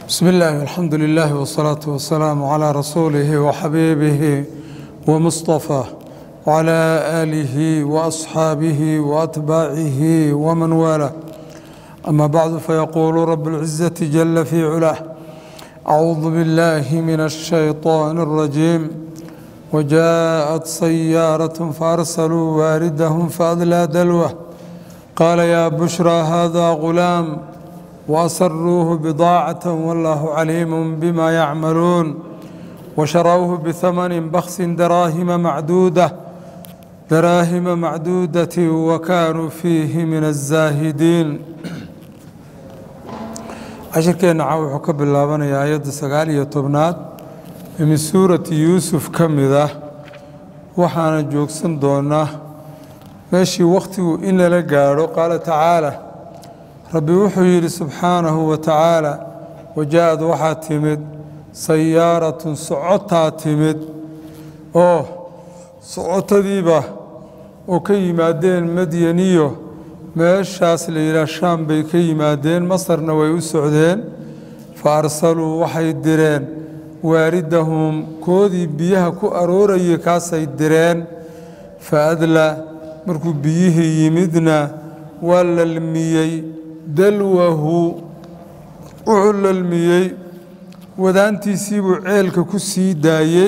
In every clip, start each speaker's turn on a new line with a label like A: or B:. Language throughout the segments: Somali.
A: بسم الله والحمد لله والصلاة والسلام على رسوله وحبيبه ومصطفاه وعلى آله وأصحابه وأتباعه ومن والاه أما بعد فيقول رب العزة جل في علاه أعوذ بالله من الشيطان الرجيم وجاءت سيارة فأرسلوا واردهم فأدلى دلوه قال يا بشرى هذا غلام وأسروه بضاعة والله عليم بما يعملون وشروه بثمن بخس دراهم معدودة دراهم معدودة وكانوا فيه من الزاهدين cashirkeenna caa wuxuu ka bilaabanayaa ayadda sagaal iyo tobnaad ee min suurati yuusuf ka mid ah waxaana joogsan doonaa meeshii wakhtigu in lala gaadho qaala tacaala rabbi wuxuu yidhi subxaanahu wa tacaala waja-ad waxaa timid sayaaratun socotaa timid oo socotadiiba oo ka yimaadeen madyaniyo meeshaas la yidhaah shaam bay ka yimaadeen masarna way u socdeen fa arsaluu waxay direen waaridahum koodii biyaha ku aroorayay kaasay direen fa adla markuu biyihii yimidna waa lalmiyey dalwahu wuxuu lalmiyey wadaantiisiibuu ceelka ku sii daayey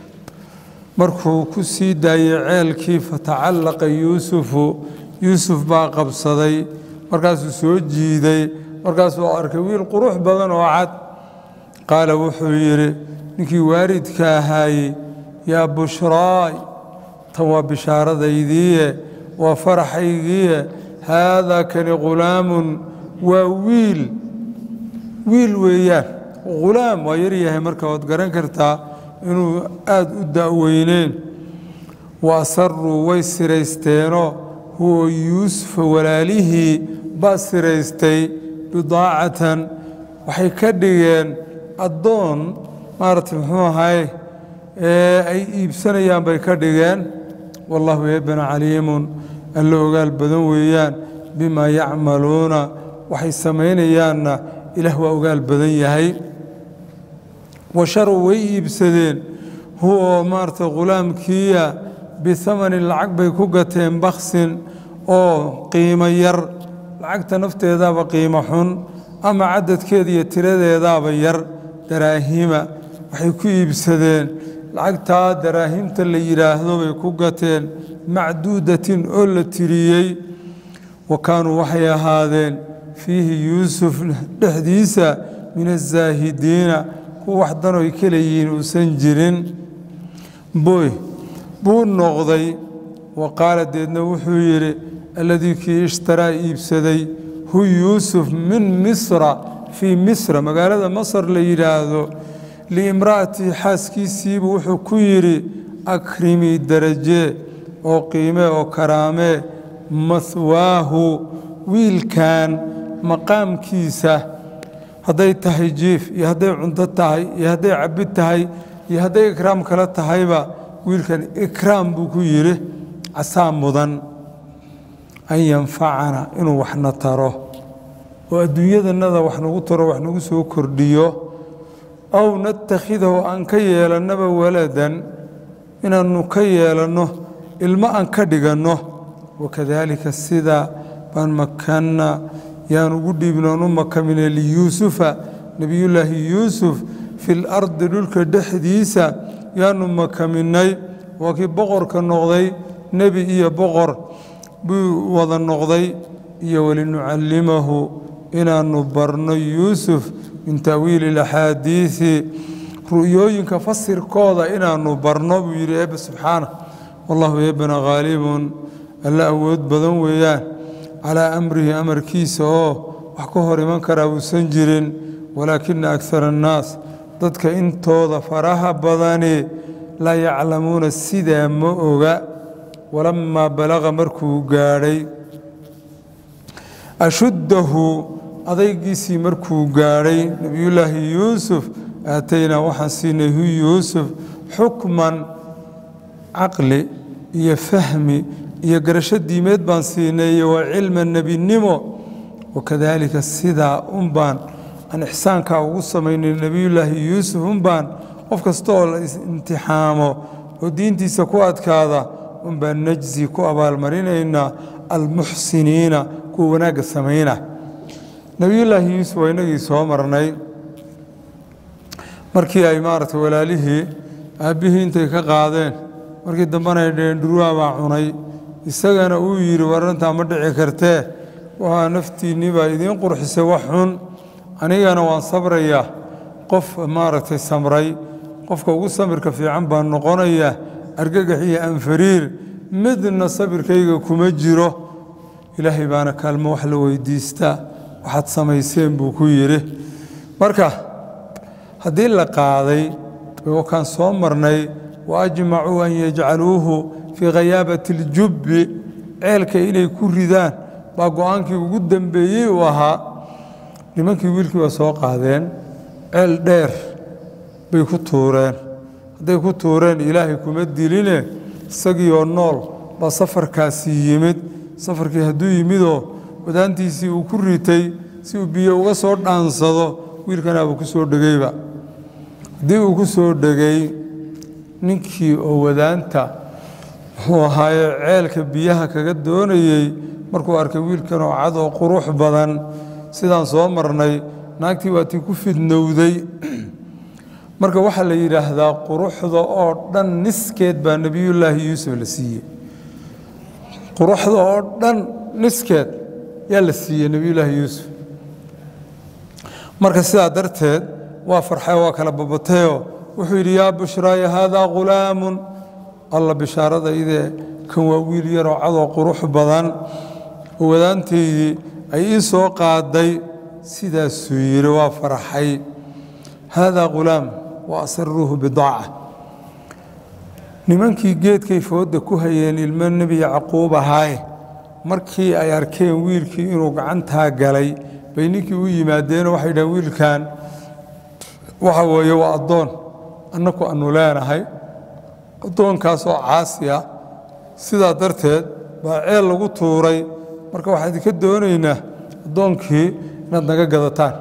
A: markuu ku sii daayey ceelkii fatacallaqa yuusufu yuusuf baa qabsaday markaasuu soo jiiday markaasuu arkay wiil qurux badan oo cad qaala wuxuu yidhi ninkii waaridka ahaayey yaa bushraay tan waa bishaaradaydiiye waa faraxaygiiye haadaa kani ghulaamun waa wiil wiil weeyaan ghulaam waa yaryahay marka waad garan kartaa inuu aada u da'weyneen wa asaruu way siraysteenoo huwa yuusufa walaalihii baa siraystay bidaacatan waxay ka dhigeen addoon maaragtay muxuu ahay ee ay iibsanayaan bay ka dhigeen wallahu eebana caliimun alla ogaal badan weeyaan bimaa yacmaluuna waxay samaynayaanna ilaah waa ogaal badan yahay washarow way iibsadeen huwa maaragtay ghulaamkiiya bihamanin lacag bay ku gateen baksin oo qiimo yar lacagta nafteedaaba qiimo xun ama cadadkeeda iyo tiradeedaaba yar daraahima waxay ku iibsadeen lacagtaa daraahimta la yidhaahdo bay ku gateen macduudatin oo la tiriyey wa kaanuu waxay ahaadeen fiihi yuusuf dhexdiisa min azaahidiina kuwa wax danoy ka leeyihiin uusan jirin boy buu noqday wa qaala deedna wuxuu yidhi alladii kii ishtaraa iibsaday hu yuusuf min misra fii misra magaalada masar la yidhaahdo liimra'atii xaaskiisiibuu wuxuu ku yidhi akrimii daraje oo qiime oo karaamee mahwaahu wiilkan maqaamkiisa hadday tahay jiif iyo hadday cunto tahay iyo hadday cabid tahay iyo hadday ikraam kale tahayba wiilkan ikraam buu ku yidhi casaa mudan an yanfacana inuu waxna taro oo adduunyadanada wax nagu taro wax nagu soo kordhiyo aw natakhidahu aan ka yeelannaba waladan inaannu ka yeelanno ilmo aan ka dhiganno wakadaalika sidaa baan makanna yaan ugu dhiibnoon u makamine liyuusufa nebiyullaahi yuusuf fi lardi dhulka dhexdiisa yaanu makaminay waa kii boqorka noqday nebi iyo boqor buu wada noqday iyo walinucallimahu inaannu barno yuusuf min ta'wiili alaxaadiisi ru'yooyinka fasirkooda inaannu barno buu yidhi eebbe subxaana wallahu eebbana khaalibun alla awood badan weeyaan calaa amrihi amarkiisa oo wax ka hor iman karaa uusan jirin walaakina akara annaas dadka intooda faraha badani laa yaclamuuna sidaa ma oga walamaa balaqa markuu gaadhay ashuddahu adaygiisii markuu gaadhay nebiyullaahi yuusuf aataynaa waxaan siinay hu yuusuf xukman caqli iyo fahmi iyo garasho diimeed baan siinay iyo waa cilma nebinimo wakadaalika sidaa un baan aan ixsaankaa ugu samaynay nebiyullaahi yuusuf unbaan qof kasta oo la imtixaamo oo diintiisa ku adkaada unbaan najzi ku abaalmarinaynaa almuxsiniina kuwa wanaagga samayna nebiyullaahi yuusuf waa inagii soo marnay markii ay maaragtay walaalihii aabbihii intay ka qaadeen markii dambena ay dheheen dhurwaa baa cunay isagana uu yidhi warantaa ma dhici kartee waa naftiinnii baa idiin qurxisay wax xun anigana waan sabrayaa qof maaragtay samray qofka ugu samirka fiican baan noqonayaa argagax iyo anfariir midna sabirkayga kuma jiro ilaahay baana kaalmo wax la weydiistaa waxaad samayseen buu ku yidhi marka haddii la qaaday kaan soo marnay wa ajmacuu an yajcaluuhu fii khayaabati اljubbi ceelka inay ku ridaan baa go-aankii ugu dambeeyey uu ahaa nimankii wiilkii waa soo qaadeen ceel dheer bay ku tuureen hadday ku tuureen ilaahay kuma diline isagiioo nool baa safarkaasi yimid safarkii hadduu yimidoo wadaantiisii uu ku ritay si uu biyo uga soo dhaansado wiilkanaabuu ku soo dhegeyba haddii uu ku soo dhegay ninkii oo wadaanta muxuu ahaaye ceelka biyaha kaga doonayey markuu arkay wiilkan oo cad oo qurux badan sidaan soo marnay naagtii waa tii ku fidnowday marka waxaa la yidhaahdaa quruxda oo dhan niskeed baa nebiyullaahi yuusuf la siiyey quruxda oo dhan niskeed yaa la siiyey nebiyullaahi yuusuf marka sidaa darteed waa farxay waa kala babatayoo wuxuu yidhi yaa bushraaya haadaa ghulaamun alla bishaaradaydee kan waa wiil yaroo cadoo qurux badan oo wadaantaydii ay ii soo qaaday sidaasuu yidhi waa farxay haadaa ghulaam wa asaruuhu bidaaca nimankii geedkay foodda ku hayeen ilmo nebi yacquub ahaaye markii ay arkeen wiilkii inuu gacantaa galay bay ninkii u yimaadeenoo waxay dhahen wiilkan waxa weeye waa addoon annaku annu leenahay addoonkaasoo caasi ah sidaa darteed baa ceel lagu tuuray marka waxaan idinka doonaynaa addoonkii inaad naga gadataan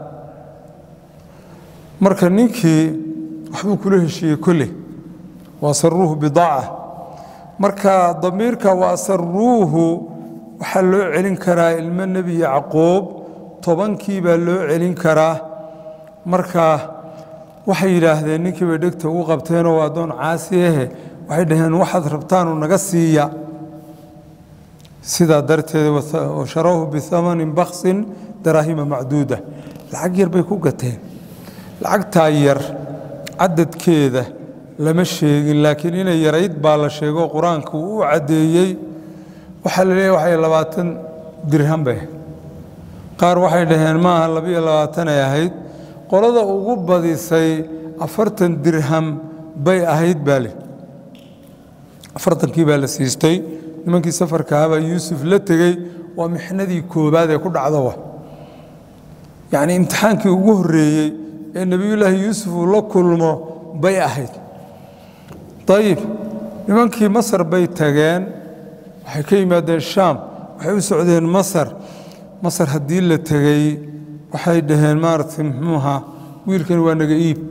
A: marka ninkii waxbuu kula heshiiyey kolley wa asaruuhu bidaaca marka damiirka wa asaruuhu waxaa loo celin karaa ilmo nebi yacquub tobankii baa loo celin karaa marka waxay yidhaahdeen ninkii bay dhegta ugu qabteenoo waa addoon caasi ahe waxay dhaheen waxaad rabtaanu naga siiya sidaa darteed washarawhu biamanin baksin daraahima macduuda lacag yar bay ku gateen lacagtaa yar cadadkeeda lama sheegin laakiin inay yarayd baa la sheego qur-aanku uu u caddeeyey waxaa la leeyahy waxay labaatan dirham bay qaar waxay dhaheen maaha labiyo labaatanay ahayd qolada ugu badisay afartan dirham bay ahayd baa le afartankii baa la siistay nimankii safarkahabaa yuusuf la tegey waa mixnadii koobaad ee ku dhacdowa yacnii imtixaankii ugu horreeyey ee nebiyullaahi yuusuf uu la kulmo bay ahayd dayib nimankii masar bay tageen waxay ka yimaadeen shaam waxay u socdeen masar masar haddii la tegey waxay dhaheen maaragtay muxuuha wiilkan waa naga iib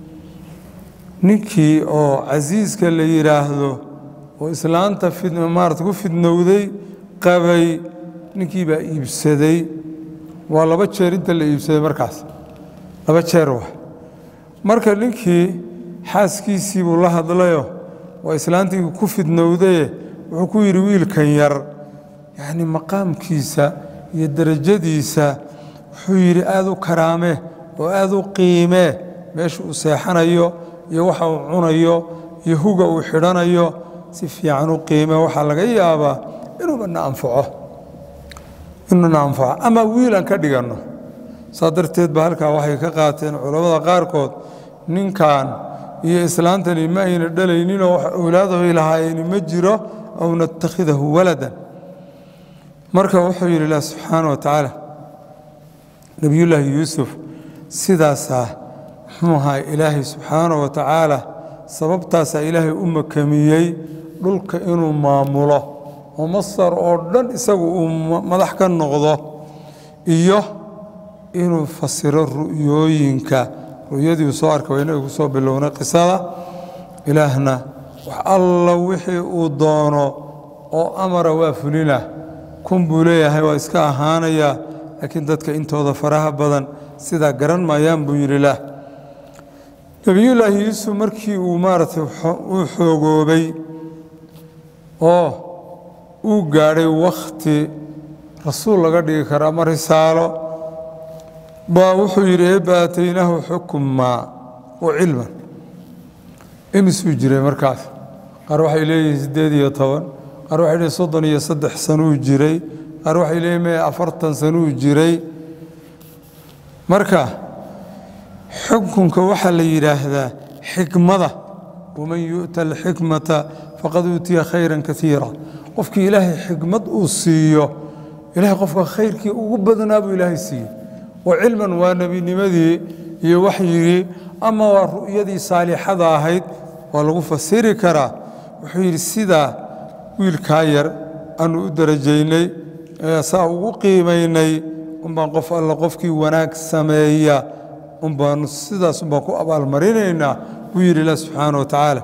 A: ninkii oo casiiska la yidhaahdo oo islaanta maarata ku fidnowday qabay ninkii baa iibsaday waa laba jeer inta la iibsaday markaas laba jeer wa marka ninkii xaaskiisii buu la hadlayo waa islaantii ku fidnowdaye wuxuu ku yidhi wiilkan yar yacni maqaamkiisa iyo derajadiisa wuxuu yidhi aad u karaame oo aad u qiimee meesha uu seexanayo iyo waxa uu cunayo iyo huga uu xidhanayo si fiican u qiime waxaa laga yaabaa inuuba na anfaco inuu na anfaco ama wiil aan ka dhiganno saa darteed ba halkaa waxay ka qaateen culammada qaarkood ninkan iyo islaantani ma ayna dhalayninoo wax awlaadahay lahaayeen ma jiro aw natakhidahu waladan marka wuxuu yidhi ilah subxaana wa tacaala nebiyullaahi yuusuf sidaasaa muxuu ahaa ilaahay subxaana wa tacaala sababtaasaa ilaahay u makamiyey dhulka inuu maamulo oo masar oo dhan isagu uu madax ka noqdo iyo inuu fasiro ru'yooyinka ru'yadii uu soo arkay waa inagu soo bilownay qisada ilaahna wax alla wixii uu doono oo amara waa fulina kun buu leeyahay waa iska ahaanayaa laakiin dadka intooda faraha badan sidaa garan maayaan buu yidhi lah nebiyullaahi yuusuf markii uu maaragtay uu xoogoobay oo uu gaadhay wakhti rasuul laga dhigi karo ama risaalo baa wuxuu yidhi eebba aataynaahu xukmaa wa cilman imisuu jiray markaas qaar waxay leeyihiin siddeed iyo toban qaar waxay leeyihin soddon iyo saddex sanuu jiray qaar waxay leeyihin me afartan sanuu jiray marka xukunka waxaa la yidhaahdaa xikmada waman yu'ta alxikmata faqad uutiya khayran kaiira qofkii ilaahay xikmad uu siiyo ilahay qofka khayrkii ugu badnaa buu ilaahay siiyey wa cilman waa nebinimadii iyo waxyigii ama waa ru'yadii saalixada ahayd waa lagu fasiri karaa wuxuu yidhi sidaa wiilkaa yar aanu u darajaynay saa ugu qiimaynay unbaan qof alla qofkii wanaag sameeya unbaanu sidaas unbaan ku abaalmarinaynaa buu yidhi ilah subxaana wa tacaala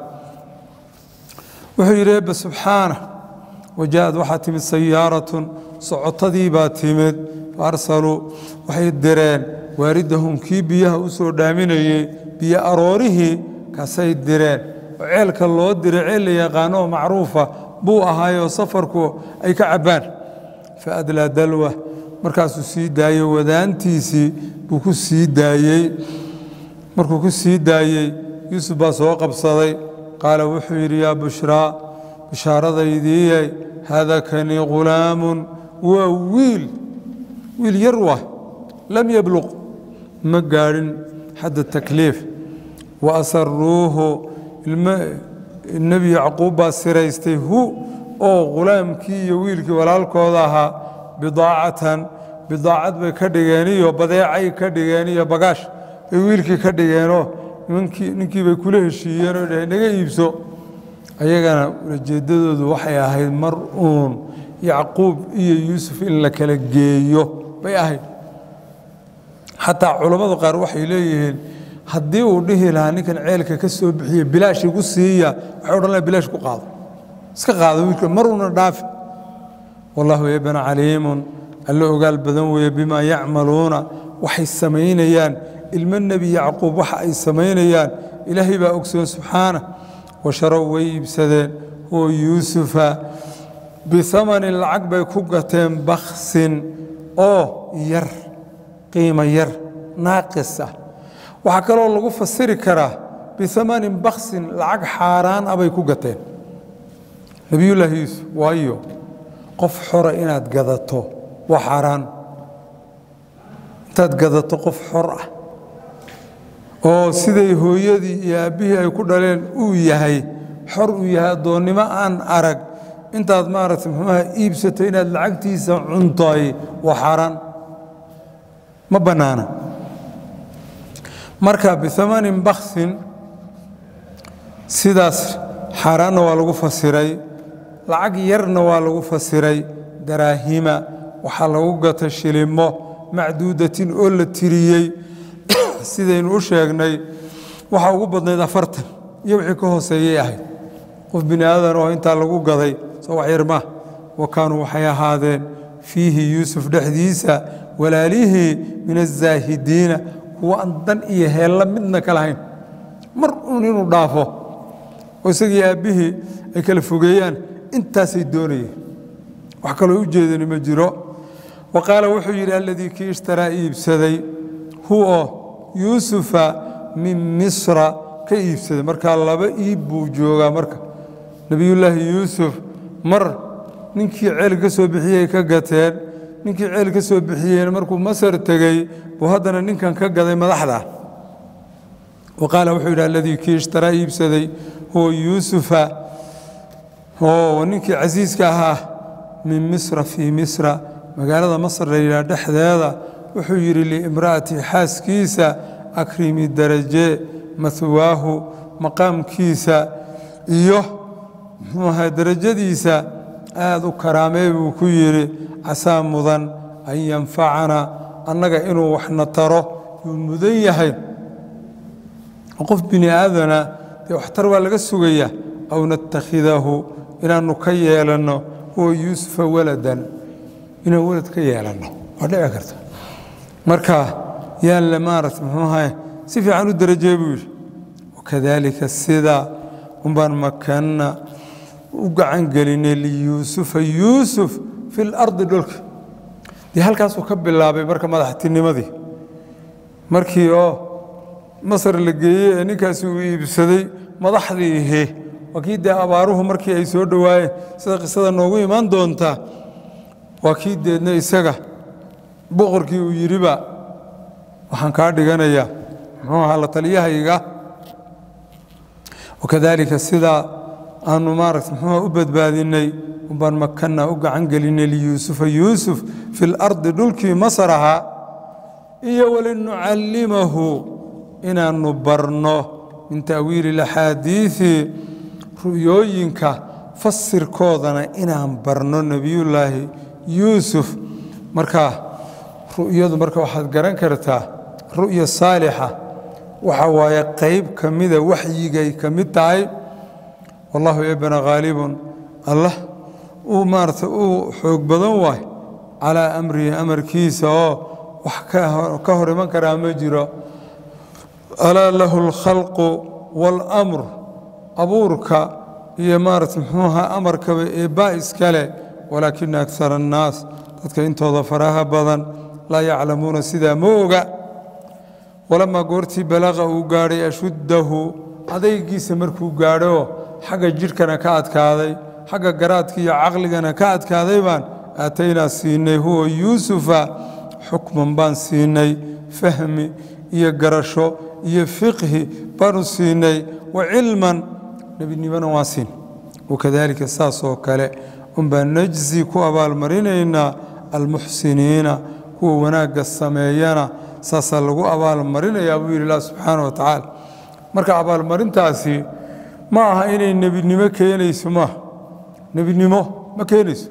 A: wuxuu yidhi eebbe subxaana waja-ad waxaa timid sayaaratun socotadii baa timid faarsaluu waxay direen waaridahum kii biyaha u soo dhaaminayey biyo aroorihii kaasay direen oo ceelka loo diray ceel la yaqaano oo macruufa buu ahaayoo safarku ay ka cabbaan fa adlaa dalwa markaasuu sii daayey wadaantiisii buu ku sii daayey markuu ku sii daayey yuusuf baa soo qabsaday qaala wuxuu yidhi yaa bushraa bishaaradaydiiyey haada kani ghulaamun waa wiil wiil yar wa lam yabluq ma gaadhin xadda takliif wa asaruuhu nebi yacquub baa siraystay hu oo ghulaamkii iyo wiilkii walaalkooda ahaa bidaacatan bidaacad bay ka dhigeen iyo badeecay ka dhigeen iyo bagaash bay wiilkii ka dhigeenoo ninkii bay kula heshiiyeenoo dhaheen naga iibso ayagana ulajeeddadoodu waxay ahayd mar uun yacquub iyo yuusuf in la kala geeyo bay ahayd xataa culammadu qaar waxay leeyihiin haddii uu dhihi lahaa ninkan ceelka ka soo bixiye bilaash igu siiya waxay odhan laha bilaash ku qaado iska qaado wiilka maruuna dhaafi wallahu eebana caliimun alla ogaal badan weeye bimaa yacmaluuna waxay samaynayaan ilmo nebi yacquub waxa ay samaynayaan ilaahay baa ogsoon subxaana washarow way iibsadeen huwa yuusufa biamanin lacag bay ku gateen baksin oo yar qiimo yar naaqis ah waxaa kaloo lagu fasiri karaa biamanin baksin lacag xaaraan ah bay ku gateen nebiyullaahi yuusuf waayo qof xora inaad gadato waa xaaraan intaad gadato qof xor ah oo siday hooyadii iyo aabbihii ay ku dhaleen uu yahay xor uu yahay addoonnimo aan arag intaad maaragtay muxuuaha iibsato inaad lacagtiisa cuntoy waa xaaraan ma bannaana marka biamanin baksin sidaas xaaraanna waa lagu fasiray lacag yarna waa lagu fasiray daraahima waxaa lagu gata shilimo macduudatin oo la tiriyey sidaynu u sheegnay waxaa ugu badnayd afartan iyo wixii ka hooseeyay ahayd qof bini aadan oo intaa lagu gaday soo wax yar maah wa kaanuu waxay ahaadeen fiihi yuusuf dhexdiisa walaalihii min azaahidiina kuwa aan dan iyo heella midna ka lahayn mar uun inuu dhaafo oo isagii aabbihii ay kala fogeeyaan intaasay doonayeen wax kaloo u jeedani ma jiro wa qaala wuxuu yidhi alladii kii ishtaraa iibsaday huo yuusufa min misra ka iibsaday markaa laba iib buu joogaa marka nebiyullaahi yuusuf mar ninkii ceel ka soo bixiyey ka gateen ninkii ceel ka soo bixiyeen markuu masar tegey buu haddana ninkan ka gaday madaxda wa qaala wuxuu yidhi alladii kii ishtaraa iibsaday huwa yuusufa oo ninkii casiiska ahaa min misra fii misra magaalada masr la yidhaha dhexdeeda wuxuu yidhi liimra'ati xaaskiisa akrimi daraje mahwaahu maqaamkiisa iyo muxuu ahaa darajadiisa aad u karaamee buu ku yidhi casaa mudan an yanfacana annaga inuu waxna taro yuu mudan yahay qof bini aadana dee waxtar waa laga sugayaa aw natakhidahu inaannu ka yeelanno huwa yuusufa waladan inaan walad ka yeelanno waa dhici karta marka yaan le maarata muxuu ahay si fiican u darajee buu yidhi wakadaalika sidaa unbaan makanna u gacan gelinay liyuusufa yuusuf fi lardi dhulka dee halkaasuu ka bilaabay marka madaxtinimadii markii oo masar la geeyey ee ninkaasi uu iibsaday madaxdii ihe waa kii dee abaaruhu markii ay soo dhowaayeen sida qisada noogu imaan doontaa waa kii deedna isaga boqorkii uu yidhiba waxaan kaa dhiganayaa muxuu ahaa la taliyahayga wakadaalika sidaa aanu maarata muxuuha u badbaadinay umbaan makanna u gacan gelinay liyuusufa yuusuf fi lardi dhulkii masar ahaa iyo walinucallimahu inaannu barno min ta'wiili laxaadiidi ru'yooyinka fasirkoodana inaan barno nebiyullaahi yuusuf marka ru'yadu marka waxaad garan kartaa ru'ya saalixa waxa waaye qayb ka mida waxyigay ka mid tahay wallaahu ebna khaalibun allah uu maarata uu xoog badan waay calaa amrihi amarkiisa oo wax ka hor iman karaa ma jiro alaa lahu alkhalqu waalamr abuurka iyo maarata muxuuha amarkaba eebbaa iskale walaakina akara annaas dadka intooda faraha badan laa yaclamuuna sidaa ma oga walamaa goortii balaqa uu gaadhay ashuddahu adaygiisa markuu gaadho xagga jidhkana ka adkaaday xagga garaadka iyo caqligana ka adkaaday baan aataynaa siinay huwa yuusufa xukman baan siinay fahmi iyo garasho iyo fiqhi baanu siinay wa cilman nebinimona waan siin wakadaalika saasoo kale unbaa najzi ku abaalmarinaynaa almuxsiniina kuwa wanaagga sameeyana saasaa lagu abaalmarinayaa buu yidhi ilah subxaana wa tacaala marka abaalmarintaasi ma aha inay nebinimo keenayso maaha nebinimo ma keenayso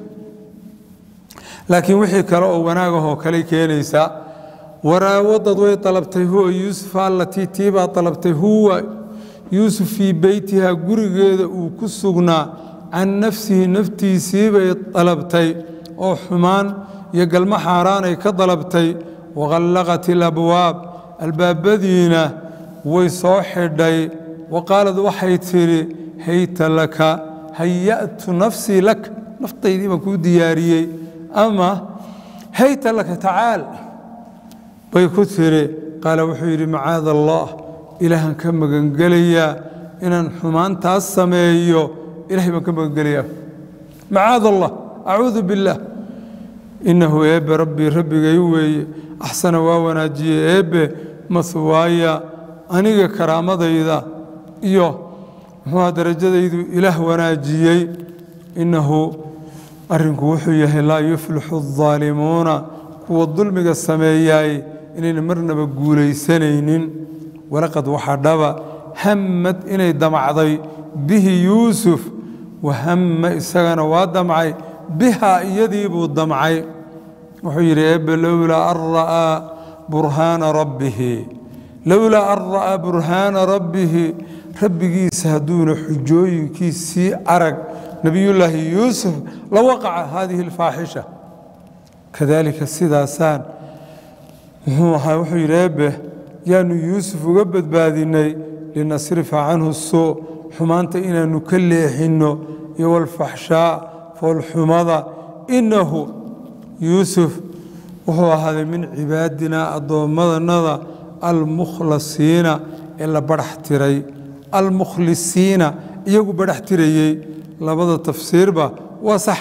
A: laakiin wixii kale oo wanaagahoo kale keenaysaa waraawadad way dalabtay huwa yuusuf allatii tiibaa dalabtay huwa yuusuf fii beytiha gurigeeda uu ku sugnaa can nafsihi naftiisiibay dalabtay oo xumaan iyo galmo xaaraanay ka dalabtay waqallaqat ilabwaab albaabadiina way soo xidhay wa qaalad waxay tidhi hayta laka haya'tu nafsii laka naftaydii baan kuu diyaariyey ama hayta laka tacaal bay ku tidhi qaala wuxuu yidhi macaada allah ilaahaan ka magangelayaa inaan xumaantaas sameeyo ilahay baan ka magangelayaa macaada allah acuudu biاllaah innahu eebbe rabbii rabbigay weeye axsana waa wanaajiye eebbe mahwaaya aniga karaamadayda iyo muxuuha darajadaydu ilaah wanaajiyey innahu arrinku wuxuu yahay laa yuflixu الظaalimuuna kuwa dulmiga sameeyaay inayna marnaba guulaysanaynin walaqad waxaa dhaba hammad inay damacday bihi yuusuf wahamma isagana waa damcay bihaa iyadii buu damcay wuxuu yidhi eebbe lowlaa an ra'aa burhaana rabbihi lowlaa an ra'aa burhaana rabbihi rabbigiisa hadduuna xujooyinkiisii arag nebiyullaahi yuusuf la waqaca haadihi alfaaxisha kadaalika sidaasaan muxuu ahaa wuxuu yidhi eebbe yaanu yuusuf uga badbaadinay linasrifa canhu suu xumaanta inaannu ka leexinno iyo walfaxshaa foolxumada innahu yuusuf wuxuu ahaaday min cibaadinaa addoommadannada almukhlasiina ee la badhax tiray almukhlisiina iyagu badhax tirayey labada tafsiirba waa sax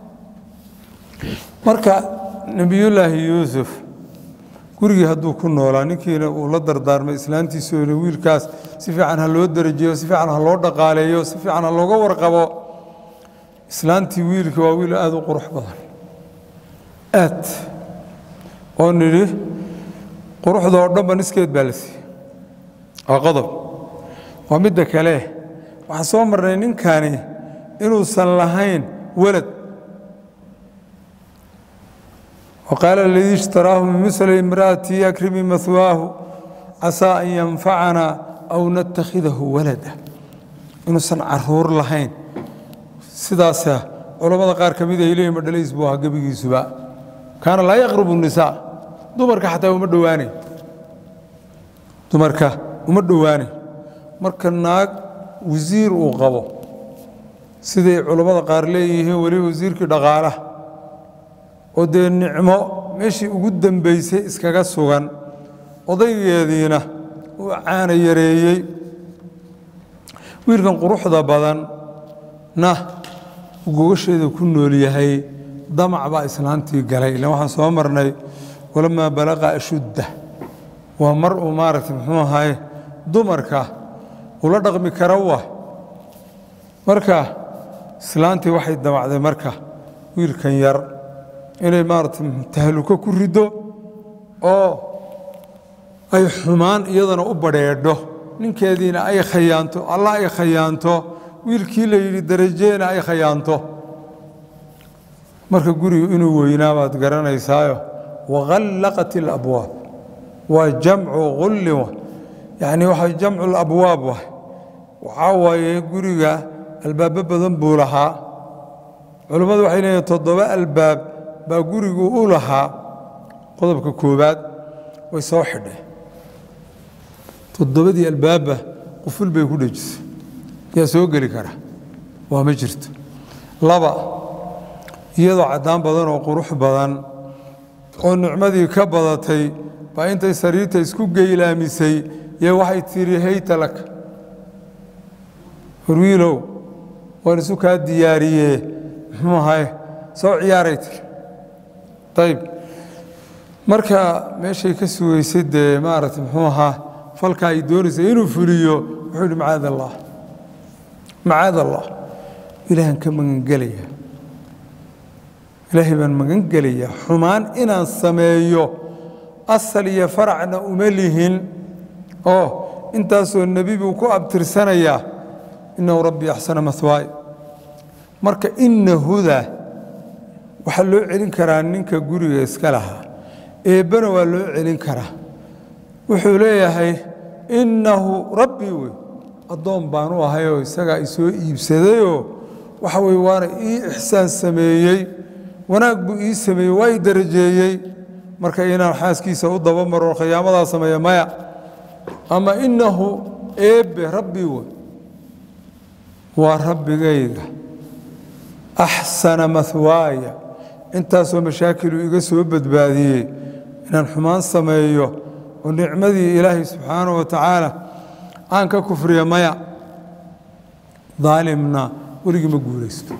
A: marka nebiyullaahi yuusuf gurigii hadduu ku noolaa ninkiina uu la dardaarmay islaantiisuona wiilkaas si fiican ha loo darajeeyo si fiican ha loo dhaqaaleeyo si fiican ha looga warqabo islaantii wiilka waa wiil aada u qurux badan aad oo nidhi quruxda oo dhanba niskeed baa la siiyey waa qodob waa midda kale waxaan soo marnay ninkani inuusan lahayn walad waqaala aladii ishtaraahu min misli imra'ati akrimi mahwaahu casaa an yanfacanaa aw natakhidahu walada inuusan caruur lahayn sidaasa culammada qaar ka mid ay leeyihin madhalays buu ahaa gebigiisuba kaana laa yaqrubu nisaa dumarka xataa uma dhowaanay dumarka uma dhowaanay marka naag wasiir uu qabo siday culammada qaar leeyihiin weliba wasiirkii dhaqaalaha oo dee nicmo meeshii ugu dambaysay iskaga sugan odaygeediina uu caana yareeyey wiilkan quruxda badan na uu gogasheeda ku nool yahay damac baa islaantii galay ilan waxaan soo marnay walamaa balaqa ashudda waa mar uu maaragtay muxuu ahaye dumarka ula dhaqmi kara wa marka islaantii waxay damacday marka wiilkan yar inay maaragtay tahluko ku riddo oo ay xumaan iyadana u badheedho ninkeediina ay khayaanto allah ay khayaanto wiilkii la yidhi darajeena ay khayaanto marka gurigu inuu weynaa baad garanaysaayo wakhallaqat alabwaab waa jamcu qullin yacni waxa jamcu labwaab wah waxaa waaye guriga albaabo badan buu lahaa culammadu waxay leeyihin toddoba albaab baa gurigu u lahaa qodobka koowaad way soo xidheen toddobadii albaabba quful bay ku dhejisay yaa soo geli kara waa ma jirto laba iyadoo caddaan badan oo qurux badan oo nicmadii ka badatay baa intay sariirta isku geylaamisay yee waxay tidhi hayta laka horwiilow waan isu kaa diyaariyee muxuu ahay soo ciyaaray tiri ayib marka meeshay ka sugaysay dee maaragtay muxuu ahaa falka ay doonaysay inuu fuliyo wuxuu yidhi macaad allah macaad allah ilaahan ka magangelaya ilaahay baan magan gelayaa xumaan inaan sameeyo asal iyo faracna uma lihin oo intaasoo nebi buu ku abtirsanayaa innahu rabbii axsana mahwaay marka inna huda waxaa loo celin karaa ninka guriga iska lahaa eebbana waa loo celin karaa wuxuu leeyahay innahu rabbii wey addoon baan u ahayoo isagaa isoo iibsadayoo waxa weye waana ii ixsaan sameeyey wanaag buu ii sameeyey waa ii darajeeyey marka inaan xaaskiisa u dabamaro khiyaamadaa sameeya maya ama innahu eebbe rabbii wey waa rabbigayga axsana mahwaaya intaasoo mashaakilu iga soo badbaadiyey inaan xumaan sameeyo oo nicmadii ilaahay subxaanahu wa tacaala aan ka kufriya maya daalimna weligii ma guulaysto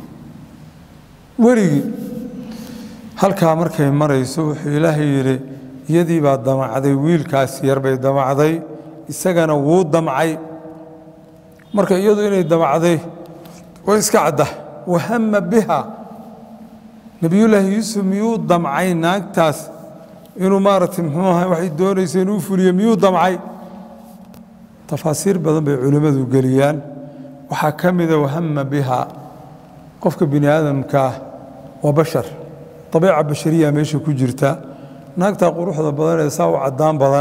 A: weligii halkaa markay marayso wuxuu ilaahay yidhi iyadii baa damacday wiilkaas yar bay damacday isagana wuu damcay marka iyadu inay damacday way iska cadda wahama biha nebiyullaahi yuusuf miyuu damcay naagtaas inuu maaragtay muxuu ahay waxay doonaysa inuu fuliyo miyuu damcay tafaasiir badan bay culimmadu geliyaan waxaa ka mida wahama biha qofka bini aadamkaah waa bashar abiica bashariya meesha ku jirta naagtaa quruxda badan ee saa u caddaan badan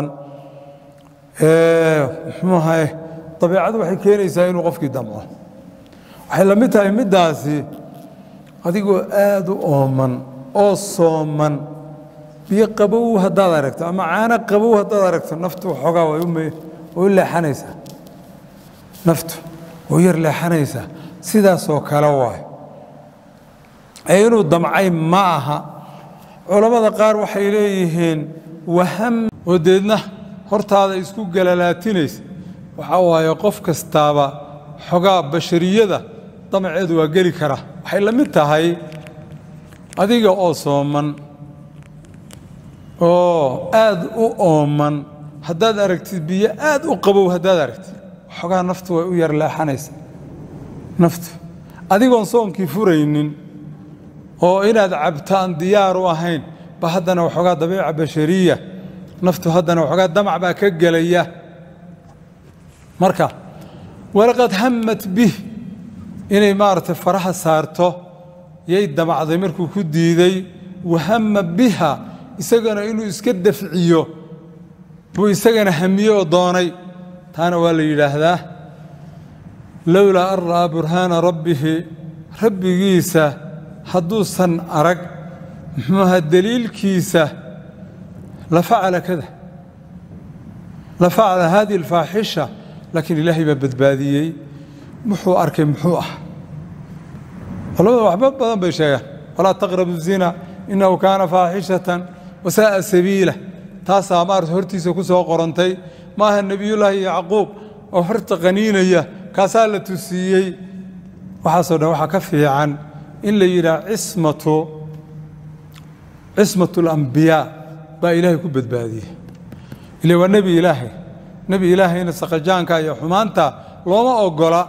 A: muxuu ahay dabiicadu waxay keenaysaa inuu qofkii damco waxay la mid tahay middaasi adigoo aad u ooman oo sooman biyo qabow haddaad aragto ama caano qabow haddaad aragto naftu waxoogaa way u leexanaysaa naftu way yar leexanaysaa sidaasoo kale waay ee inuu damcay ma aha culammada qaar waxay leeyihiin waham oo deedna hortaada isku galalaatinaysa waxaa waaye qof kastaaba xogaa bashariyada damaceedu waa geli kara waxay la mid tahay adiga oo sooman oo aad u ooman haddaad aragtid biyo aad u qabow haddaad aragtid xogaa naftu way u yar leexanaysa naftu adigoon soonkii furaynin oo inaad cabtaan diyaar u ahayn ba haddana waxoogaa dabiica bashariya naftu haddana waxoogaa damac baa ka gelaya marka walaqad hammat bih inay maaragtay faraha saarto yay damacday markuu ku diiday wahama biha isagana inuu iska dafciyo buu isagana hamiye oo doonay taana waa la yidhaahdaa lowlaa an ra'aa burhaana rabbihi rabbigiisa hadduusan arag muxuuaha deliilkiisa la facala kada la facala hadihi alfaaxisha laakiin ilaahay baa badbaadiyey muxuu arkay muxuu ah culamada waxba badan bay sheegaan walaa taqrabu zina innahu kaana faaxishatan wasaa'a sabiila taasaa maarata hortiisa ku soo qorantay maaha nebiyullaahi yacquub oo horta qaniinaya kaasaa la tusiiyey waxaasoo dhan waxaa ka fiican in la yidhaah cismatu cismatu alambiyaa baa ilaahay ku badbaadiyey ile waa nebi ilaahay nebi ilaahayna saqajaanka iyo xumaanta looma ogola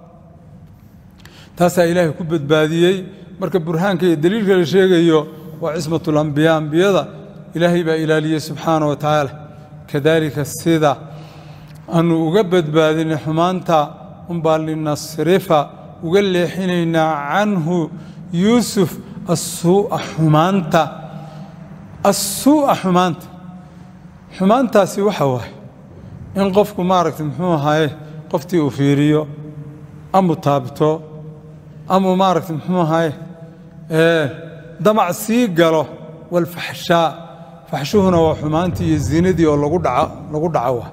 A: taasaa ilaahay ku badbaadiyey marka burhaanka iyo deliilka la sheegayo waa cismatu alambiyaa ambiyada ilaahay baa ilaaliyey subxaana wa tacaala kadaalika sida aanu uga badbaadinay xumaanta unbaa linasrifa uga leexinaynaa canhu yuusuf asuu'a xumaanta assuu'a xumaanta xumaantaasi waxa waaye in qofku maaragta muxuu ahaye qoftii uu fiiriyo amu taabto amuu maaragta muxuu ahaye damac sii galo walfaxshaa faxshuhuna waa xumaantii iyo zinadii oo lagu dhaco lagu dhaco wa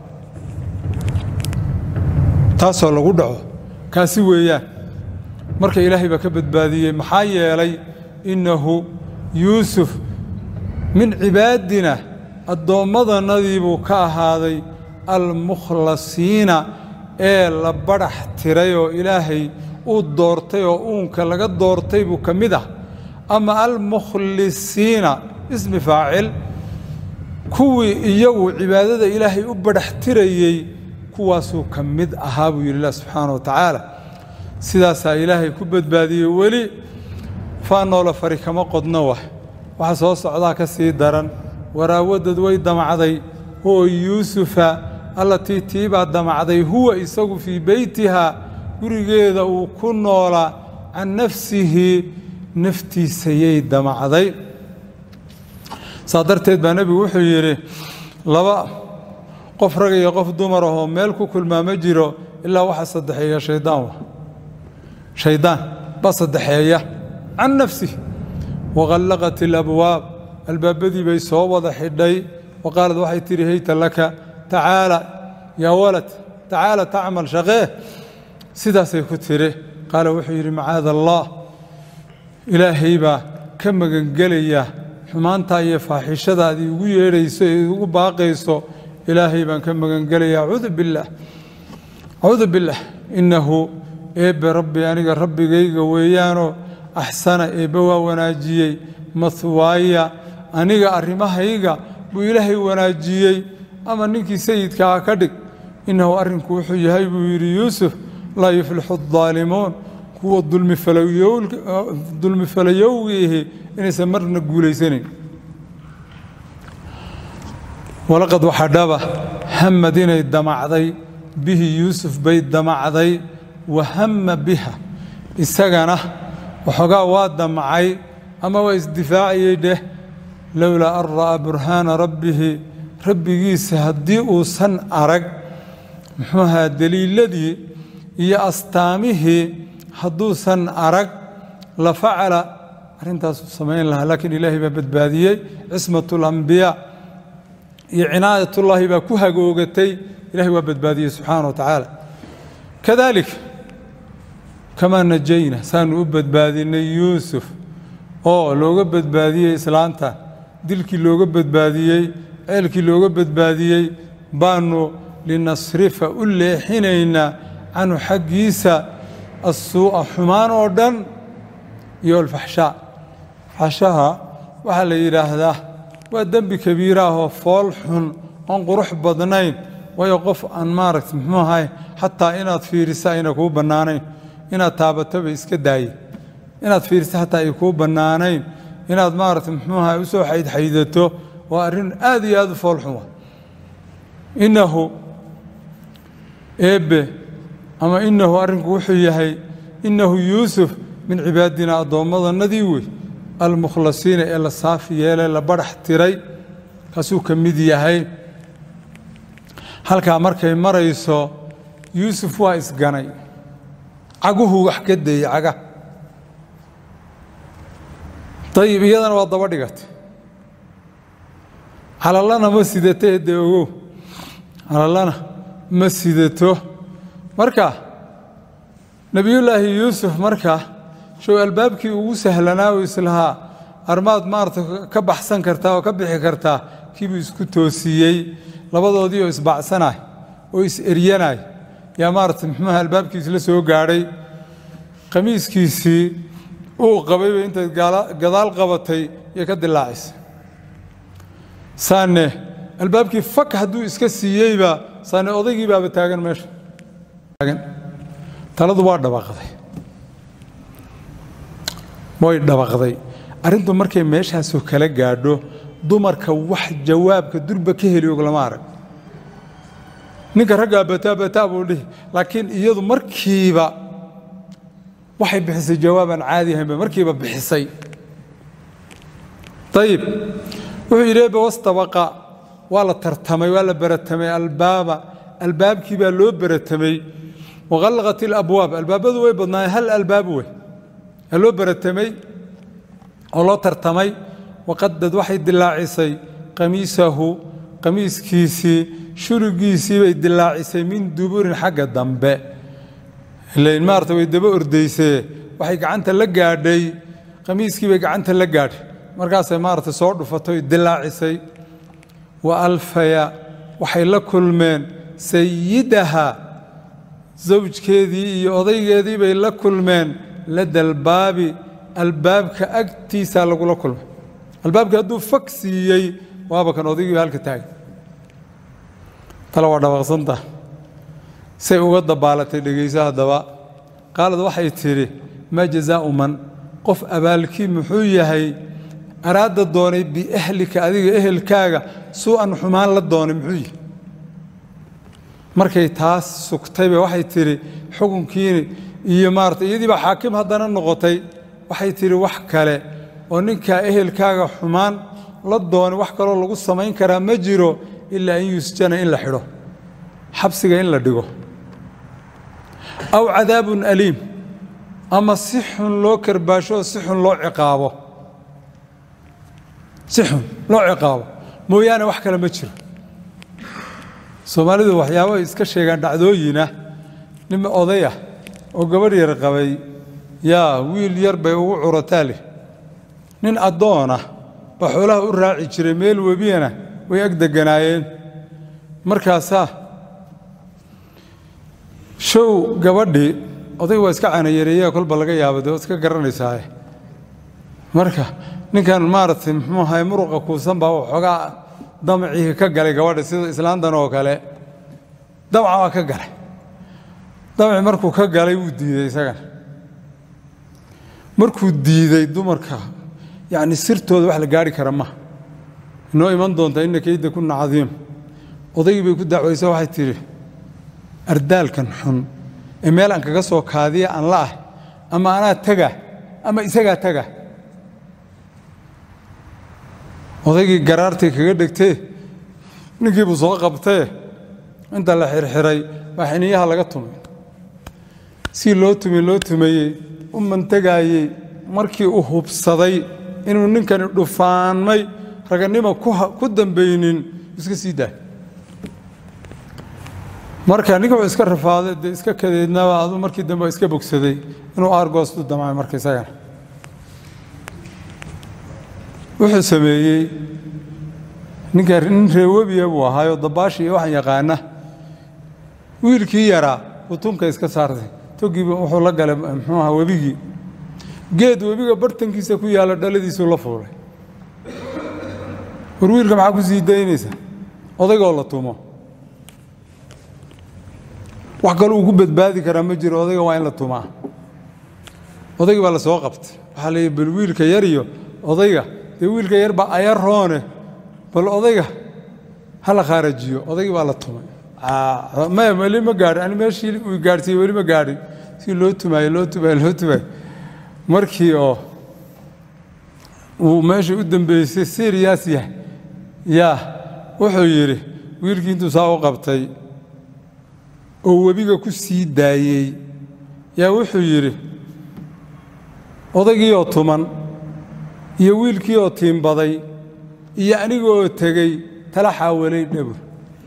A: taasoo lagu dhaco kaasi weeyaan marka ilaahay baa ka badbaadiyey maxaa yeelay innahu yuusuf min cibaadina addoommadanadii buu ka ahaaday almukhlasiina ee la badhax tiray oo ilaahay uu doortay oo uunka laga doortay buu ka mid ah ama almukhlisiina ismi faacil kuwii iyagu cibaadada ilaahay u badhax tirayey kuwaasuu ka mid ahaa buu yidhi ilah subxaana wa tacaala sidaasaa ilaahay ku badbaadiyey weli faanoola fari kama qodno wah waxa soo socdaa ka sii daran waraawadad way damacday oo yuusufa allatii tiibaa damacday huwa isagu fii beytiha gurigeeda uu ku noolaa can nafsihi naftiisayay damacday saa darteed baa nebigu wuxuu yidhi laba qof rag iyo qof dumar ahoo meel ku kulmaa ma jiro ilaa waxa saddexeeya shaydaan wa shaydaan baa saddexeeya can nafsihi waqallaqat alabwaab albaabadii bay soo wada xidhay wa qaalad waxay tidhi hayta laka tacaala yaa walad tacaala tacmal shaqee sidaasay ku tidhi qaala wuxuu yidhi macaada allah ilaahay baa ka magangelaya xumaantaa iyo faaxishadaadii ugu yeedhayso ee ugu baaqayso ilaahay baan ka magangelaya acuudu billaah acuudu billaah innahu eebbe rabbi aniga rabbigayga weeyaanoo axsana eebbe waa wanaajiyey mahwaaya aniga arrimahayga buu ilaahay wanaajiyey ama ninkii sayidkaa ka dhig innahu arrinku wuxuu yahay buu yidhi yuusuf laa yuflixu addaalimuun kuwa dulmi falayowgiihi inaysan marna guulaysanayn walaqad waxaa dhaba hamad inay damacday bihi yuusuf bay damacday wa hamma biha isagana waxoogaa waa damcay ama waa isdifaaciyey dheh lowlaa an ra'aa burhaana rabbihi rabbigiisa haddii uusan arag muxuu ahaa deliiladii iyo astaamihii hadduusan arag la facala arrintaasuu samayn lahaa laakiin ilaahay baa badbaadiyey cismatu alambiyaa iyo cinaayatullaahi baa ku hagoogatay ilahay waa badbaadiyey subxaana wa tacaala kadalik kamaa najayna saanu u badbaadinay yuusuf oo looga badbaadiyey islaanta dilkii looga badbaadiyey ceelkii looga badbaadiyey baanu linasrifa u leexinaynaa canhu xaggiisa assuu'a xumaan oo dhan iyo alfaxshaa faxshaha waxaa la yidhaahdaa waa dembi kabiira ahoo fool xun oon qurux badnayn waayo qof aan maaragta muxuu ahay xataa inaad fiirisa ayna kuu bannaanayn inaad taabataba iska daaye inaad fiirisa xataa ay kuu bannaanayn inaad maaragta muxuu ahay u soo xaydxaydato waa arrin aad iyo aad u fool xun wa innahu eebbe ama innahu arrinku wuxuu yahay innahu yuusuf min cibaadina addoommadanadii wey almukhlasiina ee la saafi yeelay la badhax tiray kaasuu ka mid yahay halkaa markay marayso yuusuf waa isganay caguhu wax ka dayey caga ayib iyadana waa daba dhigatay calallana ma sidato ee dee ogow calallana ma sidato marka nebiyullaahi yuusuf marka show albaabkii ugu sahlanaa u islahaa armaad maarata ka baxsan kartaa oo ka bixi kartaa kiibuu isku toosiyey labadoodii oo isbacsanay oo is-eryanay yaa maarata muxuuha albaabkiis la soo gaadhay qamiiskiisii uu qabayba intayd gadaal qabatay iyo ka dilaacisay saane albaabkii fak hadduu iska siiyeyba saane odaygii baaba taagan meesha taladu waa dhabaqday way dhabaqday arrintu markay meeshaasoo kala gaadho dumarka wax jawaabka durba ka heli og lama arag ninka raggaa bataa bataa buu dhihi laakiin iyadu markiiba waxay bixisay jawaabaan caadi ahaynba markiiba bixisay ayib wuxuu yidhi ebe wastabaqa waa la tartamay waa la baratamay albaaba albaabkii baa loo baratamay waqallaqat ilabwaab albaabadu way badnaayeen hal albaab wey aa loo baratamay oo loo tartamay waqadad waxay dilaacisay qamiisahu qamiiskiisii shurigiisii bay dilaacisay min duburin xagga dambe ilain maarata way daba ordaysee waxay gacanta la gaadhay qamiiskii bay gacanta la gaadhay markaasay maarata soo dhufatay dilaacisay wa alfaya waxay la kulmeen sayidaha zawjkeedii iyo odaygeedii bay la kulmeen ladalbaabi albaabka agtiisaa lagula kulmay albaabkii hadduu fag siiyey waaba kan odaygiiba halka taagay tale waa dhabaqsanta say uga dabaalatay dhegayso haddaba qaalad waxay tidhi maa jazaa'u man qof abaalkii muxuu yahay araada doonay biahlika adiga ehelkaaga suu-an xumaan la doonay muxuu yihi markay taas sugtayba waxay tidhi xukunkiini iyo maarata iyadiibaa xaakim haddana noqotay waxay tidhi wax kale oo ninkaa ehelkaaga xumaan la doonay wax kaloo lagu samayn karaa ma jiro ilaa in yusjana in la xidho xabsiga in la dhigo aw cadaabun aliim ama si xun loo karbaasho oo si xun loo ciqaabo si xun loo ciqaabo mooyaane wax kale ma jiro soomaalidu waxyaabo ay iska sheegaan dhacdooyinah nin odayah oo gabadh yar qabay yaa wiil yar bay ugu curataa leh nin addoonah baa xoolaha u raaci jiray meel webiyana way ag deganaayeen markaasaa show gabadhii odayg waa iska canayareeya kolba laga yaaba dee iska garanaysaaye marka ninkan maaragtay muxuu ahay muruqa kuusan baa waxoogaa damacii ka galay gabadha sida islaantan oo kale damaca waa ka galay damacii markuu ka galay wuu diiday isagana markuu diiday dumarka yacni sirtooda wax la gaari kara ma inoo iman doontaa ina keyda kuna cadiim odaygii bay ku dacwaysa waxay tidhi ardaalkan xun ee meel aan kaga soo kaadiya aan la ah ama anaa taga ama isagaa taga odaygii garaartii kaga dhegtee ninkii buu soo qabtee inta la xirxiray baa xiniyaha laga tumay si loo tumay loo tumayey u mantegaayey markii uu hubsaday inuu ninkani dhufaanmay raganimo ku dambaynin iska sii daay marka ninka wuxuu iska rafaaday dee iska kadeednaba aduu markii dambe iska bogsaday inuu aargoostu damcay marka isagana wuxuu sameeyey ninka nin reewebiya buu ahaayoo dabaashi iyo waxaan yaqaana wiilkii yaraa uu tunka iska saartay togiiba wuxuu la galay muxuu ahaa webigii geed webiga bartankiisa ku yaalla dhaladiisuu la fuulay war wiilka maxaa ku sii daynaysa odaygoo la tumo wax kaloo uu ku badbaadi karaa ma jiro odayga waa in la tumaa odaygii baa la soo qabtay waxaa la yidhi bal wiilka yar iyo odayga dee wiilka yar baa aya roone bal odayga ha la khaarajiyo odaygii baa la tumay maya weli ma gaadhin ani meeshii uu gaadhsiiyey weli ma gaadhin si loo tumaayo loo tumaayo loo tumaayo markii oo uu meesha u dambeysay siriyaas yahay yaa wuxuu yidhi wiilkii intuu saa u qabtay oo webiga ku sii daayey yaa wuxuu yidhi odaygii oo tuman iyo wiilkii oo tiimbaday iyo aniga oo tegey tala xaawalay dhabur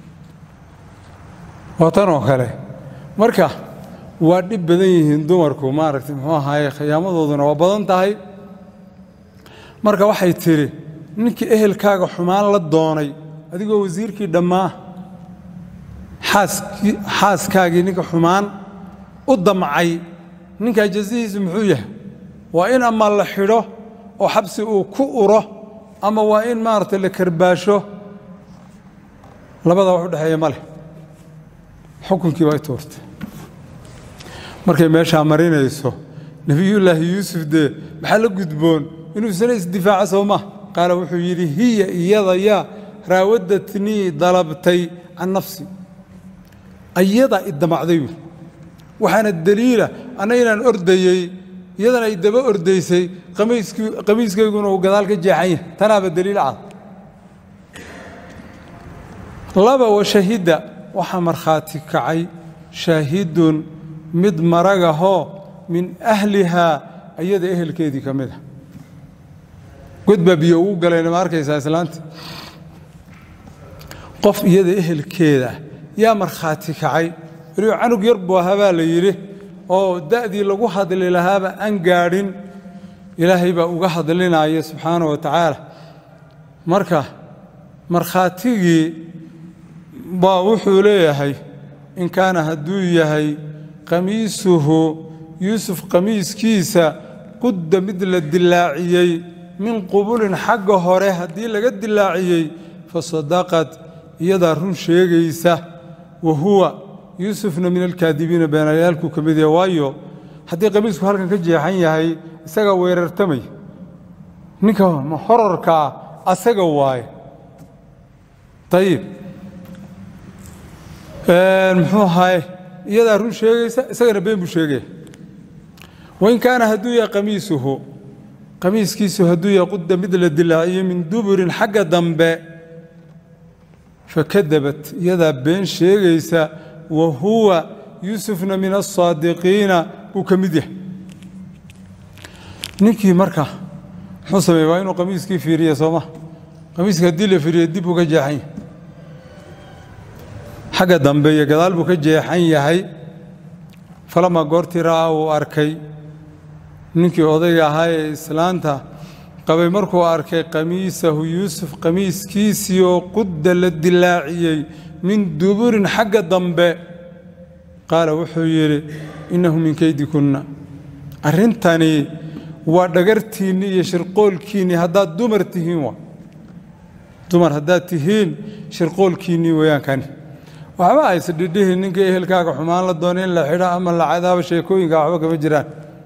A: waa tan oo kale marka waa dhib badan yihiin dumarku maaragtay muxuu ahaaye khiyaamadooduna waa badan tahay marka waxay tidhi ninkii ehelkaaga xumaan la doonay adigoo wasiirkii dhammaa xaaskaagii ninka xumaan u damcay ninkaa jazihiisu muxuu yahay waa in ama la xidho oo xabsi uu ku uro ama waa in maaragtay la karbaasho labadaa wax u dhexeeya ma leh xukunkii baa i tuurtay markay meeshaa marinayso nebiyullaahi yuusuf dee maxaa la gudboon inuu isna isdifaaco soo maa qaala wuxuu yidhi hiya iyada yaa raawadatnii dalabtay can nafsi ayadaa i damacday buui waxaana deliila anna inaan ordayey iyadana ay daba ordaysay qamiiskayguna uu gadaal ka jeexan yahay tanaaba deliil cad laba washahidda waxaa markhaati kacay shaahidun mid maragahoo min ahlihaa ayada ehelkeedii ka mid a god baa biyo ugu galayna ma arkaysaa islaanta qof iyada ehelkeeda yaa markhaati kacay weliba canug yar buu ahaa baa la yidhi oo da'dii lagu hadli lahaaba aan gaadhin ilaahay baa uga hadlinaya subxaana wa tacaala marka markhaatigii baa wuxuu leeyahay in kaana hadduu yahay qamiisuhu yuusuf qamiiskiisa qudda mid la dilaaciyey min qubulin xagga hore haddii laga dilaaciyey fa sadaqad iyadaa run sheegaysa wa huwa yuusufna min alkaadibiina beenayaalkuu ka mid yahay waayo haddii qamiisku halkan ka jeexan yahay isagaa weerartamay ninka horarkaa asaga waaye ayib muxuu ahaye iyadaa run sheegaysa isagana been buu sheegaya wain kaana hadduu yahay qamiisuhu qamiiskiisu hadduu yahay qudda mid la dilaaciyo min duburin xagga dambe fakadabat iyadaa been sheegaysa wa huwa yuusufna min asaadiqiina buu ka mid yahay ninkii marka muxuu sameeye waa inuu qamiiskii fiiriya sooma qamiiska haddii la fiiriyo dib buu ka jeexan yahay xagga dambe iyo gadaal buu ka jeexan yahay falamaa goortii ra'aa uu arkay ninkii odayga ahaa ee islaanta qabay markuu arkay qamiisahu yuusuf qamiiskiisii oo qudda la dilaaciyey min duburin xagga dambe qaala wuxuu yidhi innahu min keydikunna arrintani waa dhagartiinni iyo shirqoolkiinni haddaad dumar tihiin wa dumar haddaad tihiin shirqoolkiinnii weeyaan kani waxba ayse dhidhihin ninka ehelkaaga xumaan la doona in la xidho ama la cadaabo sheekooyinka waxba kama jiraan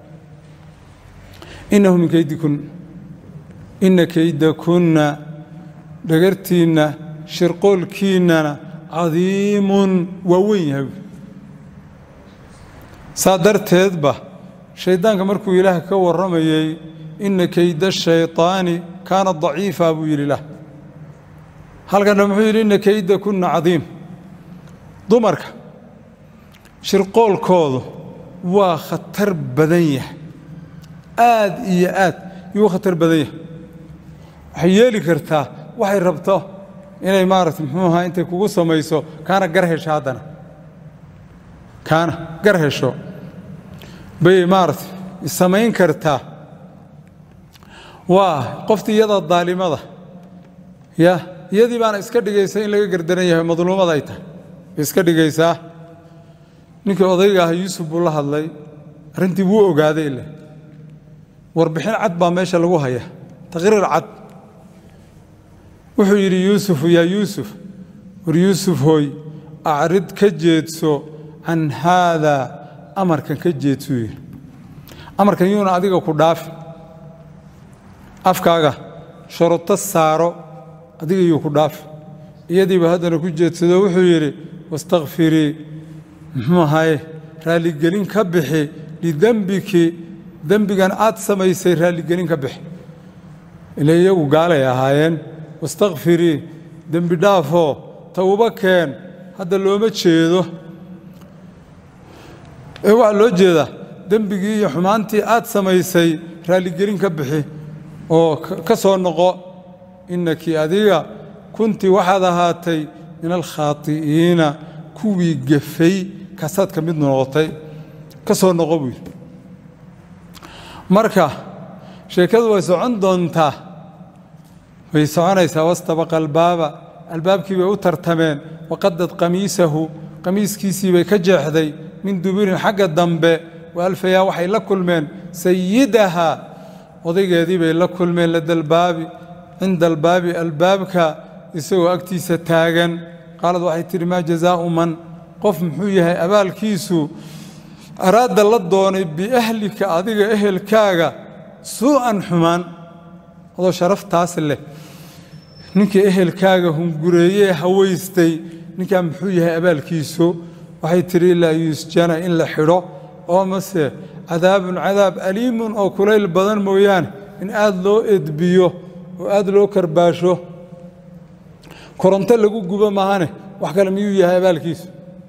A: innahu min keydikunna inna keydakunna dhagartiinna shirqoolkiinnana cadiimun waa weyn yahay saa darteedba shayddaanka markuu ilaah ka warramayey inna keyda shayطaani kaana daciifa buu yidhi lah halkanna muxuu yidhi inna keyda kunna cadiim dumarka shirqoolkoodu waa khatar badan yahay aad iyo aad yuu khatar badan yahay waxay yeeli kartaa waxay rabto inay maarata muxuu ahaa intay kugu samayso kaana gar hesho haddana kaana gar hesho bay maarata samayn kartaa waa qoftii iyada daalimada ya iyadii baana iska dhigaysa in laga gardaran yahay madluumada ay tahay bay iska dhigaysaa ninkii odayga ah yuusuf buu la hadlay arrintii wuu ogaaday ile warbixin cad baa meesha lagu haya taqriir cad wuxuu yidhi yuusufu yaa yuusuf war yuusuf hooy acrid ka jeedso can haadaa amarkan ka jeedsuu yidhi amarkan yuuna adiga ku dhaafi afkaaga sharuto saaro adiga yuu ku dhaafi iyadiiba haddana ku jeedsado wuxuu yidhi wastakfirii muxuu ahaye raalligelin ka bixi lidembiki dembigan aad samaysay raalligelin ka bixi ila iyagu gaalay ahaayeen wastakfirii dembi dhaafoo towbo keen hadda looma jeedo ee waxaa loo jeedaa dembigii iyo xumaantii aad samaysay raalligelin ka bixi oo ka soo noqo innaki adiga kuntii waxaad ahaatay min alkhaati'iina kuwii gefay kaasaad ka mid noqotay ka soo noqo buu yidhi marka sheekadu way socon doontaa way soconaysaa wastabaqa albaaba albaabkii bay u tartameen waqadad qamiisahu qamiiskiisii bay ka jeexday min duburin xagga dambe waalfayaa waxay la kulmeen sayidaha odaygeedii bay la kulmeen ladalbaabi cinda albaabi albaabka isagoo agtiisa taagan qaalad waxay tidhi maa jazaau man qof muxuu yahay abaalkiisu araada la doonay biahlika adiga ehelkaaga suu'an xumaan adoo sharaftaas leh ninkii ehelkaaga hungureeyee hawaystay ninkaa muxuu yahay abaalkiisu waxay tidhi ilaa yuusjana in la xidho oo mase cadaabun cadaab aliimun oo kulayl badan mooyaane in aad loo edbiyo oo aad loo karbaasho koronto lagu gubo maahane wax kale miyuu yahay abaalkiisu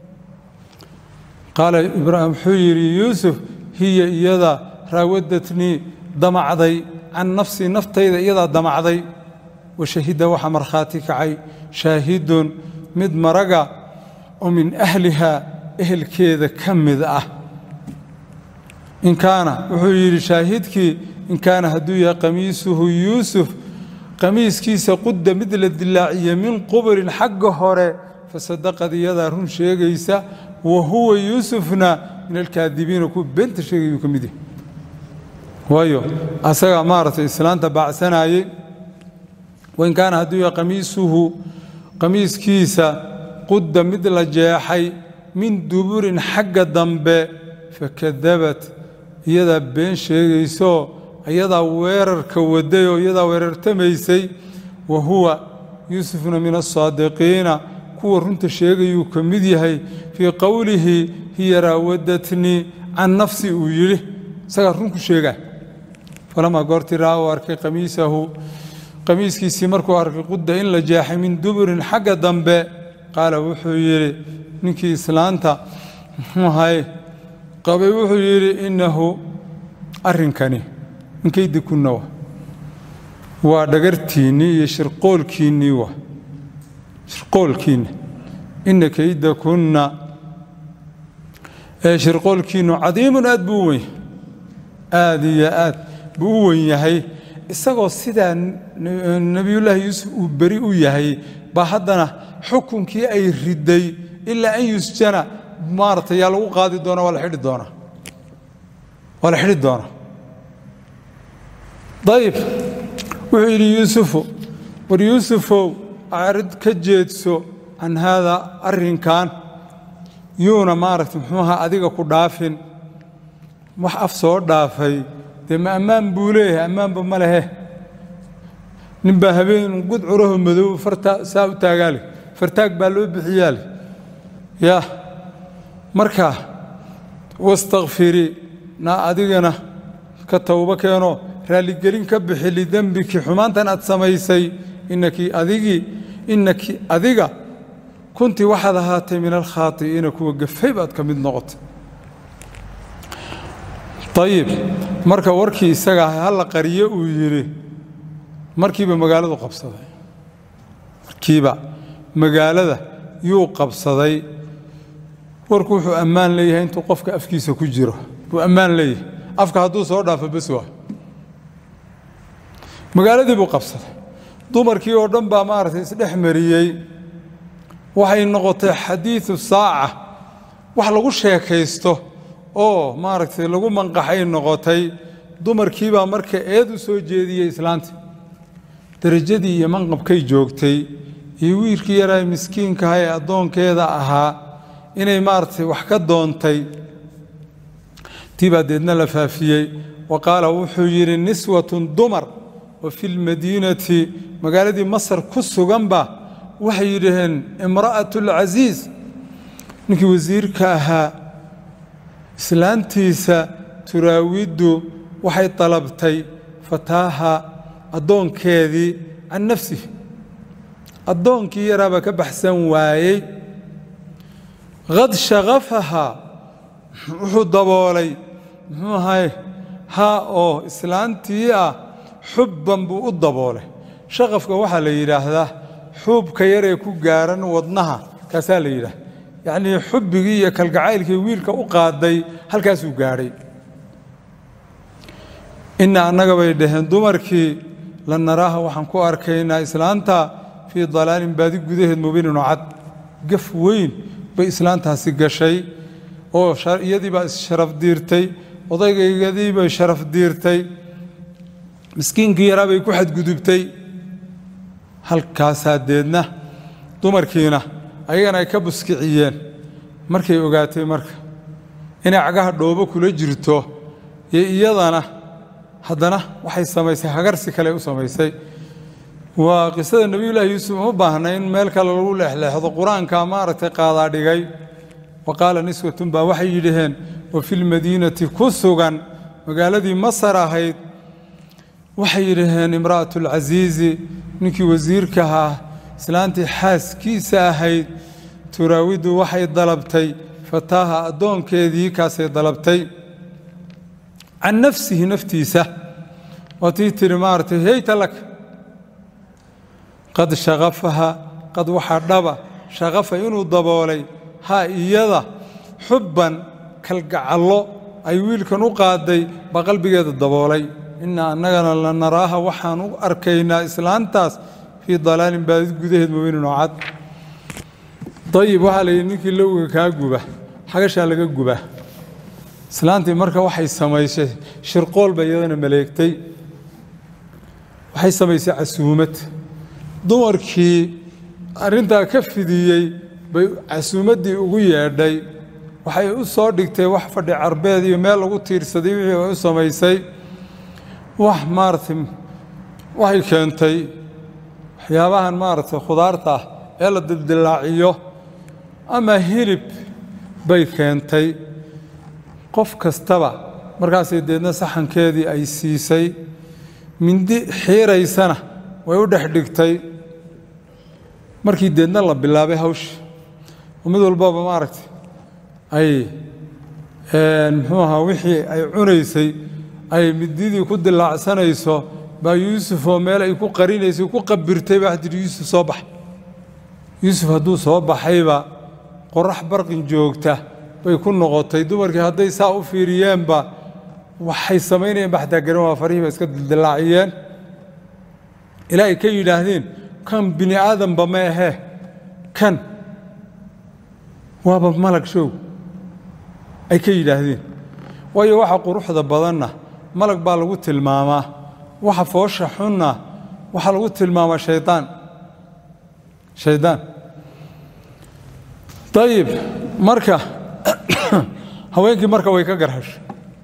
A: qaala ibraahim wuxuu yidhi yuusuf hiya iyada raawadatnii damacday can nafsii naftayda iyadaa damacday wa shahida waxaa markhaati kacay shaahidun mid maraga oo min ahlihaa ehelkeeda ka mid ah in kaana wuxuu yidhi shaahidkii in kaana hadduu yahay qamiisuhu yuusuf qamiiskiisa qudda mid la dilaaciye min quburin xagga hore fasadaqad iyadaa run sheegaysa wa huwa yuusufna min alkaadibiina kuwa beenta sheegayuu ka mid yahay waayo asagaa maaragtay islaanta baacsanayey wain kaana hadduu yahay qamiisuhu qamiiskiisa qudda mid la jeexay min duburin xagga dambe fakadabat iyadaa been sheegaysoo iyadaa weerarka waday oo iyadaa weerartamaysay wa huwa yuusufna min asaadiqiina kuwa runta sheegayuu ka mid yahay fii qowlihi hiya raawadatnii can nafsi uu yidhi isagaa run ku sheegaa falamaa goortii raa uu arkay qamiisahu qamiiskiisii markuu arkay qudda in la jeexay min duburin xagga dambe qaala wuxuu yidhi ninkii islaanta muxuuhay qabay wuxuu yidhi innahu arrinkani ninkaydi kunna wa waa dhagartiinnii iyo shirqoolkiinnii wa shirqoolkiinna inna kayda kunna ee shirqoolkiinnu cadiimun aad buu u wen aad iyo aad buu u wen yahay isagoo sidaa nebiyullaahi yuusuf uu beri u yahay baa haddana xukunkii ay riday ilaa an yusjana maaragtay yaa lagu qaadi doona waa la xidhi doonaa waa la xidhi doonaa dayib wuxuu yidhi yuusufu war yuusufow acrid ka jeedso can haadaa arrinkan yuuna maaragtay muxuuha adiga ku dhaafin wax af soo dhaafay dee ma ammaan buu leeyahay ammaanba ma lehe nin baa habeen gudcuraho madow farta saa u taagaale fartaag baa loo bixiyaale ya marka wastakfirii na adigana ka towbo keenoo raalligelin ka bixi lidembiki xumaantan aad samaysay inaki adigii inaki adiga kuntii waxaad ahaatay min alkhaati'iina kuwa gafay baad ka mid noqotay ayib marka warkii isaga halla qariyo uu yidhi markiiba magaaladu qabsaday markiiba magaalada yuu qabsaday warku wuxuu ammaan leeyahay intuu qofka afkiisa ku jiro buu ammaan leeyahay afka hadduu soo dhaafo bes waa magaaladii buu qabsaday dumarkii oo dhan baa maaragtay isdhex mariyey waxay noqotay xadiidu saaca wax lagu sheekaysto oo maaragtay lagu manqaxay noqotay dumarkii baa marka eed u soo jeediyey islaantii derajadii iyo manqabkay joogtay iyo wiilkii yaraa miskiinkaha ee addoonkeeda ahaa inay maaragtay wax ka doontay tii baa deedna la faafiyey wa qaala wuxuu yidhi niswatun dumar oo fi lmadiinati magaaladii masar ku suganba waxay yidhaheen imra'atu alcasiis ninkii wasiirka ahaa islaantiisa turaawiddu waxay dalabtay fataaha addoonkeedii can nafsihi addoonkii yaraabaa ka baxsan waayey qad shaqafahaa wuxuu daboolay muxuu ahay haa oo islaantii ah xubban buu u daboolay shaqafka waxaa la yidhaahdaa xuubka yaree ku gaaran wadnaha kaasaa la yidhaah yacnii xubbigii iyo kalgacaylkii wiilka u qaaday halkaasuu gaadhay inna annaga bay dhaheen dumarkii la naraaha waxaan ku arkaynaa islaanta fii dalaalin baadi gudaheed mubiinin oo cad gaf weyn bay islaantaasi gashay oo iyadiibaa issharaf diirtay odaygayadiibay sharaf diirtay miskiinkii yaraa bay ku xadgudubtay halkaasaa deedna dumarkiina ayagana ay ka buskiciyeen markay ogaatay marka inay cagaha dhoobo kula jirto iyo iyadana haddana waxay samaysay hagarsi kale u samaysay waa qisada nebiyullaahi yuusuf uma baahna in meel kale lagu leexleexdo qur-aanka maaragtay qaadaa dhigay wa qaala niswatun baa waxay yidhaheen wa filmadiinati ku sugan magaaladii masar ahayd waxay yidhaheen imra'atu alcasiizi ninkii wasiirkahaa islaantii xaaskiisa ahayd turaawidu waxay dalabtay fataaha addoonkeedii kaasay dalabtay can nafsihi naftiisa waatii tiri maaragtay heyta lak qad shaqafaha qad waxaa dhaba shaqafa inuu daboolay haa iyada xubban kalgacallo ay wiilkan u qaaday baa qalbigeeda daboolay inna annagana la naraaha waxaan u arkaynaa islaantaas fii dalaalin baadid gudaheed mubiinin oo cad dayib waxaa la yidhi ninkii lowga kaa guba xagashaa laga guba islaantii marka waxay samaysay shirqool bay iyadana maleegtay waxay samaysay casuumad dumarkii arrintaa ka fidiyey bay casuumaddii ugu yeedhay waxay u soo dhigtay wax fadhi carbeed iyo meel lagu tiirsaday wixii ay u samaysay wax maaragtay waxay keentay waxyaabahan maaragtay khudaarta ah ee la dildillaaciyo ama hilib bay keentay qof kastaba markaasay deedna saxankeedii ay siisay mindi xiiraysana way u dhex dhigtay markii deedna la bilaabay hawsha oo mid walbaba maaragtay ay muxuu ahaa wixii ay cunaysay ay mididii ku dilaacsanayso baa yuusuf oo meel ay ku qarinaysay ku qabirtay baa jiri yuusuf soo bax yuusuf hadduu soo baxayba qorax barqin joogta bay ku noqotay dumarkii hadday saa u fiiriyeenba waxay samaynayeen ba xataa garan waa farihii ba iska dildilaaciyeen ilaa ay ka yidhaahdeen kan bini aadamba ma ahee kan waaba malag show ay ka yidhaahdeen waayo waxa quruxda badanna malag baa lagu tilmaamaa waxa foosha xunna waxaa lagu tilmaamaa shaydaan shaydaan dayib marka haweenkii marka way ka garheshay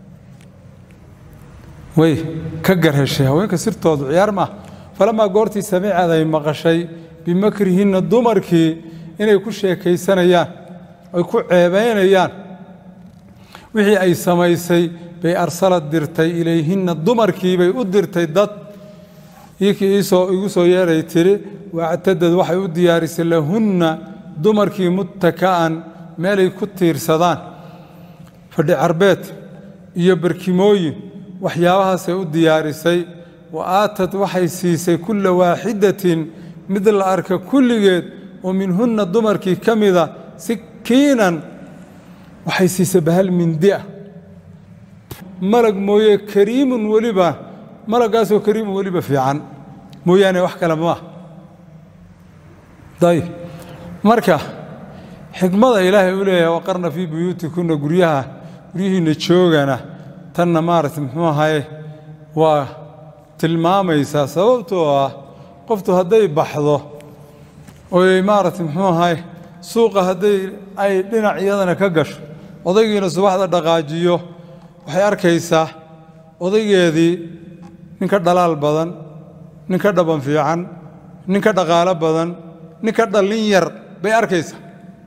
A: way ka garheshay haweenka sirtoodu ciyaar maaha falamaa goortii samiicad ay maqashay bimakrihinna dumarkii inay ku sheekaysanayaan ay ku ceebaynayaan wixii ay samaysay bay arsalad dirtay ilayhinna dumarkii bay u dirtay dad iikii igu soo yeeray tiri wactadad waxay u diyaarisay lahunna dumarkii muttaka'an meelay ku tiirsadaan fadhi carbeed iyo barkimooyin waxyaabahaasay u diyaarisay wa aatad waxay siisay kulla waaxidatin mid la arka kulligeed oo minhunna dumarkii ka mida sikiinan waxay siisay bahal mindi ah malag mooye kariimun weliba malaggaasoo kariimun weliba fiican mooyaane wax kale maah dayib marka xikmada ilaahay u leeyahay waqarna fii buyuutikunna guryaha guryihiinna joogana tanna maaragtay muxuu ahaye waa tilmaamaysaa sababtoo ah qoftu hadday baxdo oy maaragtay muxuu ahaye suuqa hadday ay dhinac iyadana ka gasho odaygiina subaxda dhaqaajiyo waxay arkaysaa odaygeedii ninka dhalaal badan ninka dhaban fiican ninka dhaqaalo badan ninka dhallin yar bay arkaysaa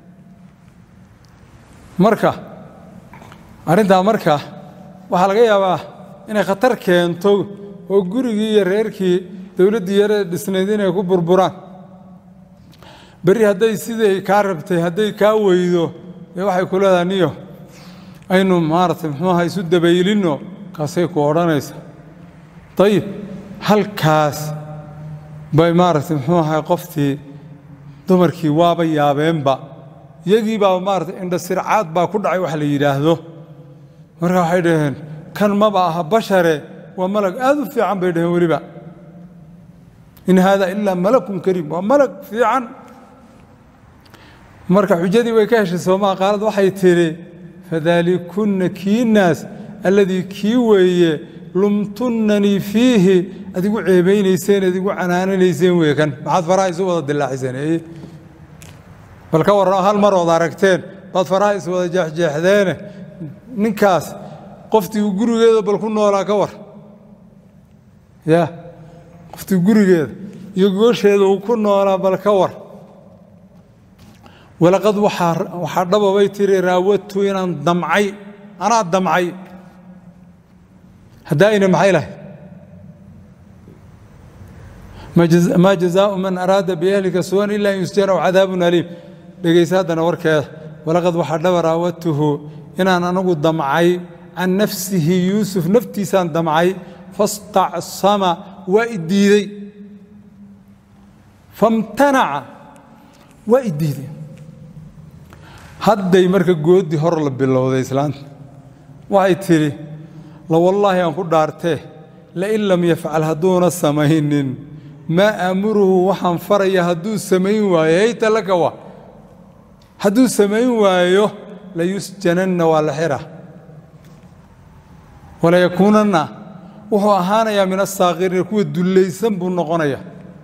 A: marka arrintaa marka waxaa laga yaabaa inay khatar keento oo gurigii iyo reerkii dowladdii yaree dhisnayd inay ku burburaan berri hadday sidii kaa rabtay hadday kaa weydo dee waxay ku leedahay niyo aynu maaragtay muxuuaha isu dabaylinno kaasay ku odhanaysa dayib halkaas bay maaragtay muxuu ahay qoftii dumarkii waaba yaabeenba iyagii baa maaragtay indhasircaad baa ku dhacay wax la yidhaahdo marka waxay dhaheen kan maba aha bashare waa malag aad u fiican bay dhaheen weliba in haada ilaa malakun kariim waa malag fiican marka xujadii way ka heshay soomaa qaalad waxay tidhi fadaalikunna kiinaas alladii kii weeye lumtunnanii fiihi ad igu ceebaynayseen ad igu canaananayseen wey kan maxaad faraha isu wada dilaaciseen bal ka warran hal mar ood aragteen baad faraha is wada jeexjeexdeene ninkaas qoftii gurigeeda bal ku noolaa ka war ya qoftii gurigeeda iyo goosheeda uu ku noolaa bal ka war walaqad waxaa dhababay tiri raawadtu inaan damcay anaa damcay haddaayna maxay lahay maa jazaau man araada biahlika suwan ila an yusjana cadaabun aliim dhegaysa haddana warkeeda walaqad waxaa dhaba raawadtuhu inaan anagu damcay can nafsihi yuusuf naftiisaan damcay fastacsama waa i diidey famtanaca waa i diidey hadday marka goodii hor la bilowday islaanta waxay tidhi la wallaahi aan ku dhaartee lain lam yafcal hadduuna samaynin maa aamuruhu waxaan faraya hadduu samayn waayo hayta laka wa hadduu samayn waayo layusjananna waa la xira walayakuunanna wuxuu ahaanayaa min asaakiriina kuwa dullaysan buu noqonaya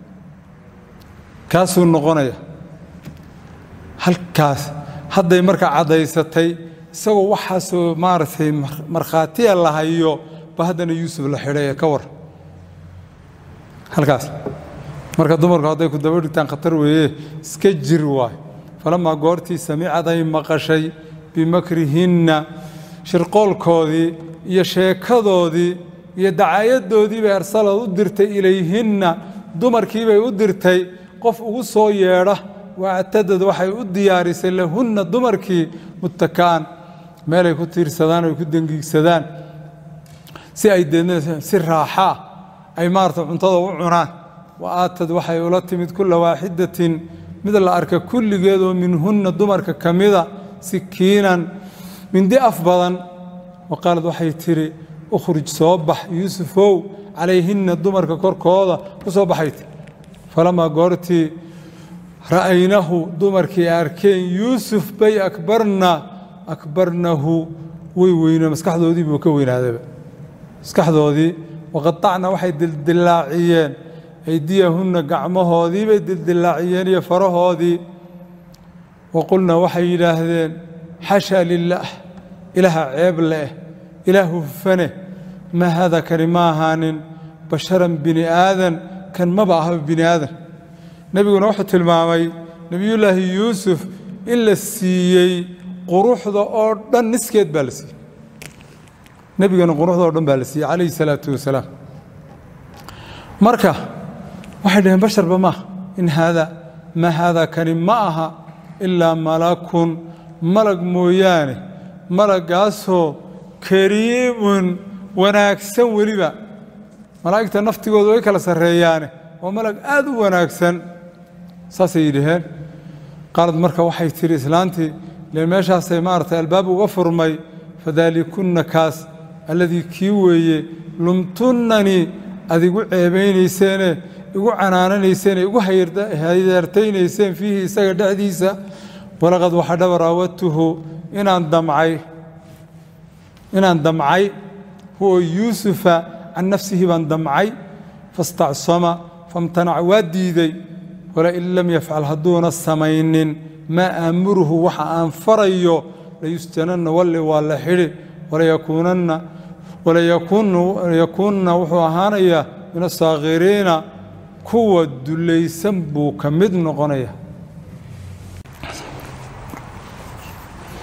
A: kaasuu noqonaya halkaas hadday marka caddaysatay isagoo waxaasoo maaragtay markhaatiya la hayo ba haddana yuusuf la xidhay ee ka war halkaas marka dumarku hadday ku daba dhigtaan khatar weeye iska jir waay falamaa goortii samicad ay maqashay bimakrihinna shirqoolkoodii iyo sheekadoodii iyo dacaayadoodii bay arsalad u dirtay ilayhinna dumarkiibay u dirtay qof ugu soo yeedha waactadad waxay u diyaarisay lahunna dumarkii muttakaan meelay ku tiirsadaan oy ku dengiigsadaan si ay deedna si raaxaa ay maarata cuntada u cunaan wa aatad waxay ula timid kulla waaxidatin mid la arka kulligeedoo minhunna dumarka ka mida sikiinan mindi af badan wa qaalad waxay tidhi ukhruj soo bax yuusufow calayhinna dumarka korkooda ku soo baxay ti falamaa goortii ra'aynahu dumarkii arkeen yuusuf bay akbarna akbarnahu way weyne maskaxdoodii buu ka weynaadaba maskaxdoodii waqatacna waxay dildilaaciyeen aydiyahunna gacmahoodii bay dildilaaciyeen iyo farahoodii wa qulna waxay yidhaahdeen xashaa lilaah ilaaha ceeb leeh ilaah hufane ma haada kani ma ahaanin basharan bini aadan kan maba ahaba bini aadan nebiguna wuxuu tilmaamay nebiyullaahi yuusuf in la siiyey quruxda oo dhan niskeed baa la siiyey nebigana quruxda oo dhan baa la siiyey calayhi salaatu wasalaam marka waxay dhaheen basharba maaha in haada ma haada kani ma aha ilaa malakun malag mooyaane malaggaasoo kariimun wanaagsan weliba malaa'igta naftigooda way kala sarreeyaane waa malag aad u wanaagsan saasay yidhaheen qaalad marka waxay tidhi islaantii len meeshaasay maaragtay albaab uga furmay fadaalikunna kaas alladii kii weeye lumtunnanii ad igu ceebaynayseene igu canaananayseene igu haydeertaynayseen fiihi isaga dhexdiisa walaqad waxa dhaba raawadtuhu inaan damcay inaan damcay huwa yuusufa can nafsihi baan damcay fastacsama famtanaca waa diiday walain lam yafcal hadduuna samaynin maa aamuruhu waxa aan farayo layusjananna walli waa la xidhi walayakuunanna walayakuunna wuxuu ahaanayaa min asaakhiriina kuwa dulaysan buu ka mid noqonaya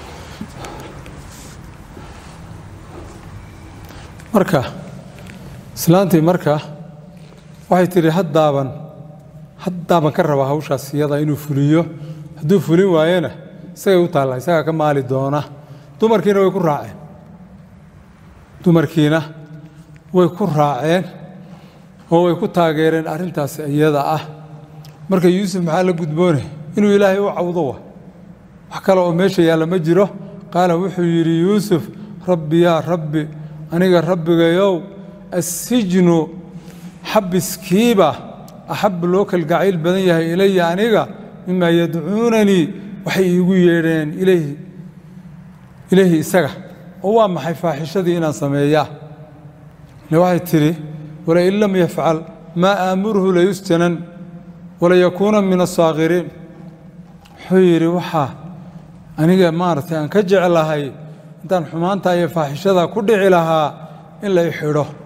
A: marka islaantii marka waxay tidhi haddaaban haddaaban ka rabaa hawshaas iyada inuu fuliyo hadduu fulin waayena isagay u taalla isagaa ka maali doona dumarkiina way ku raaceen dumarkiina way ku raaceen oo way ku taageereen arrintaas iyada ah marka yuusuf maxaa la gudboone inuu ilaahay u cawdo wa wax kale oo meesha yaalla ma jiro qaala wuxuu yidhi yuusuf rabbi yaa rabbi aniga rabbigayow assijnu xabiskiiba axab loo kalgacayl badan yahay ilaya aniga mimaa yadcuunanii waxay iigu yeedheen ilayhi ilayhi isaga oo waa maxay faaxishadii inaan sameeyaa le waxay tidhi walain lam yafcal maa aamuruhu layusjanan walayakuuna min asaakiriin wuxuu yidhi waxaa aniga maaragtay aan ka jeclahay intaan xumaanta iyo faaxishada ku dhici lahaa in la i xidho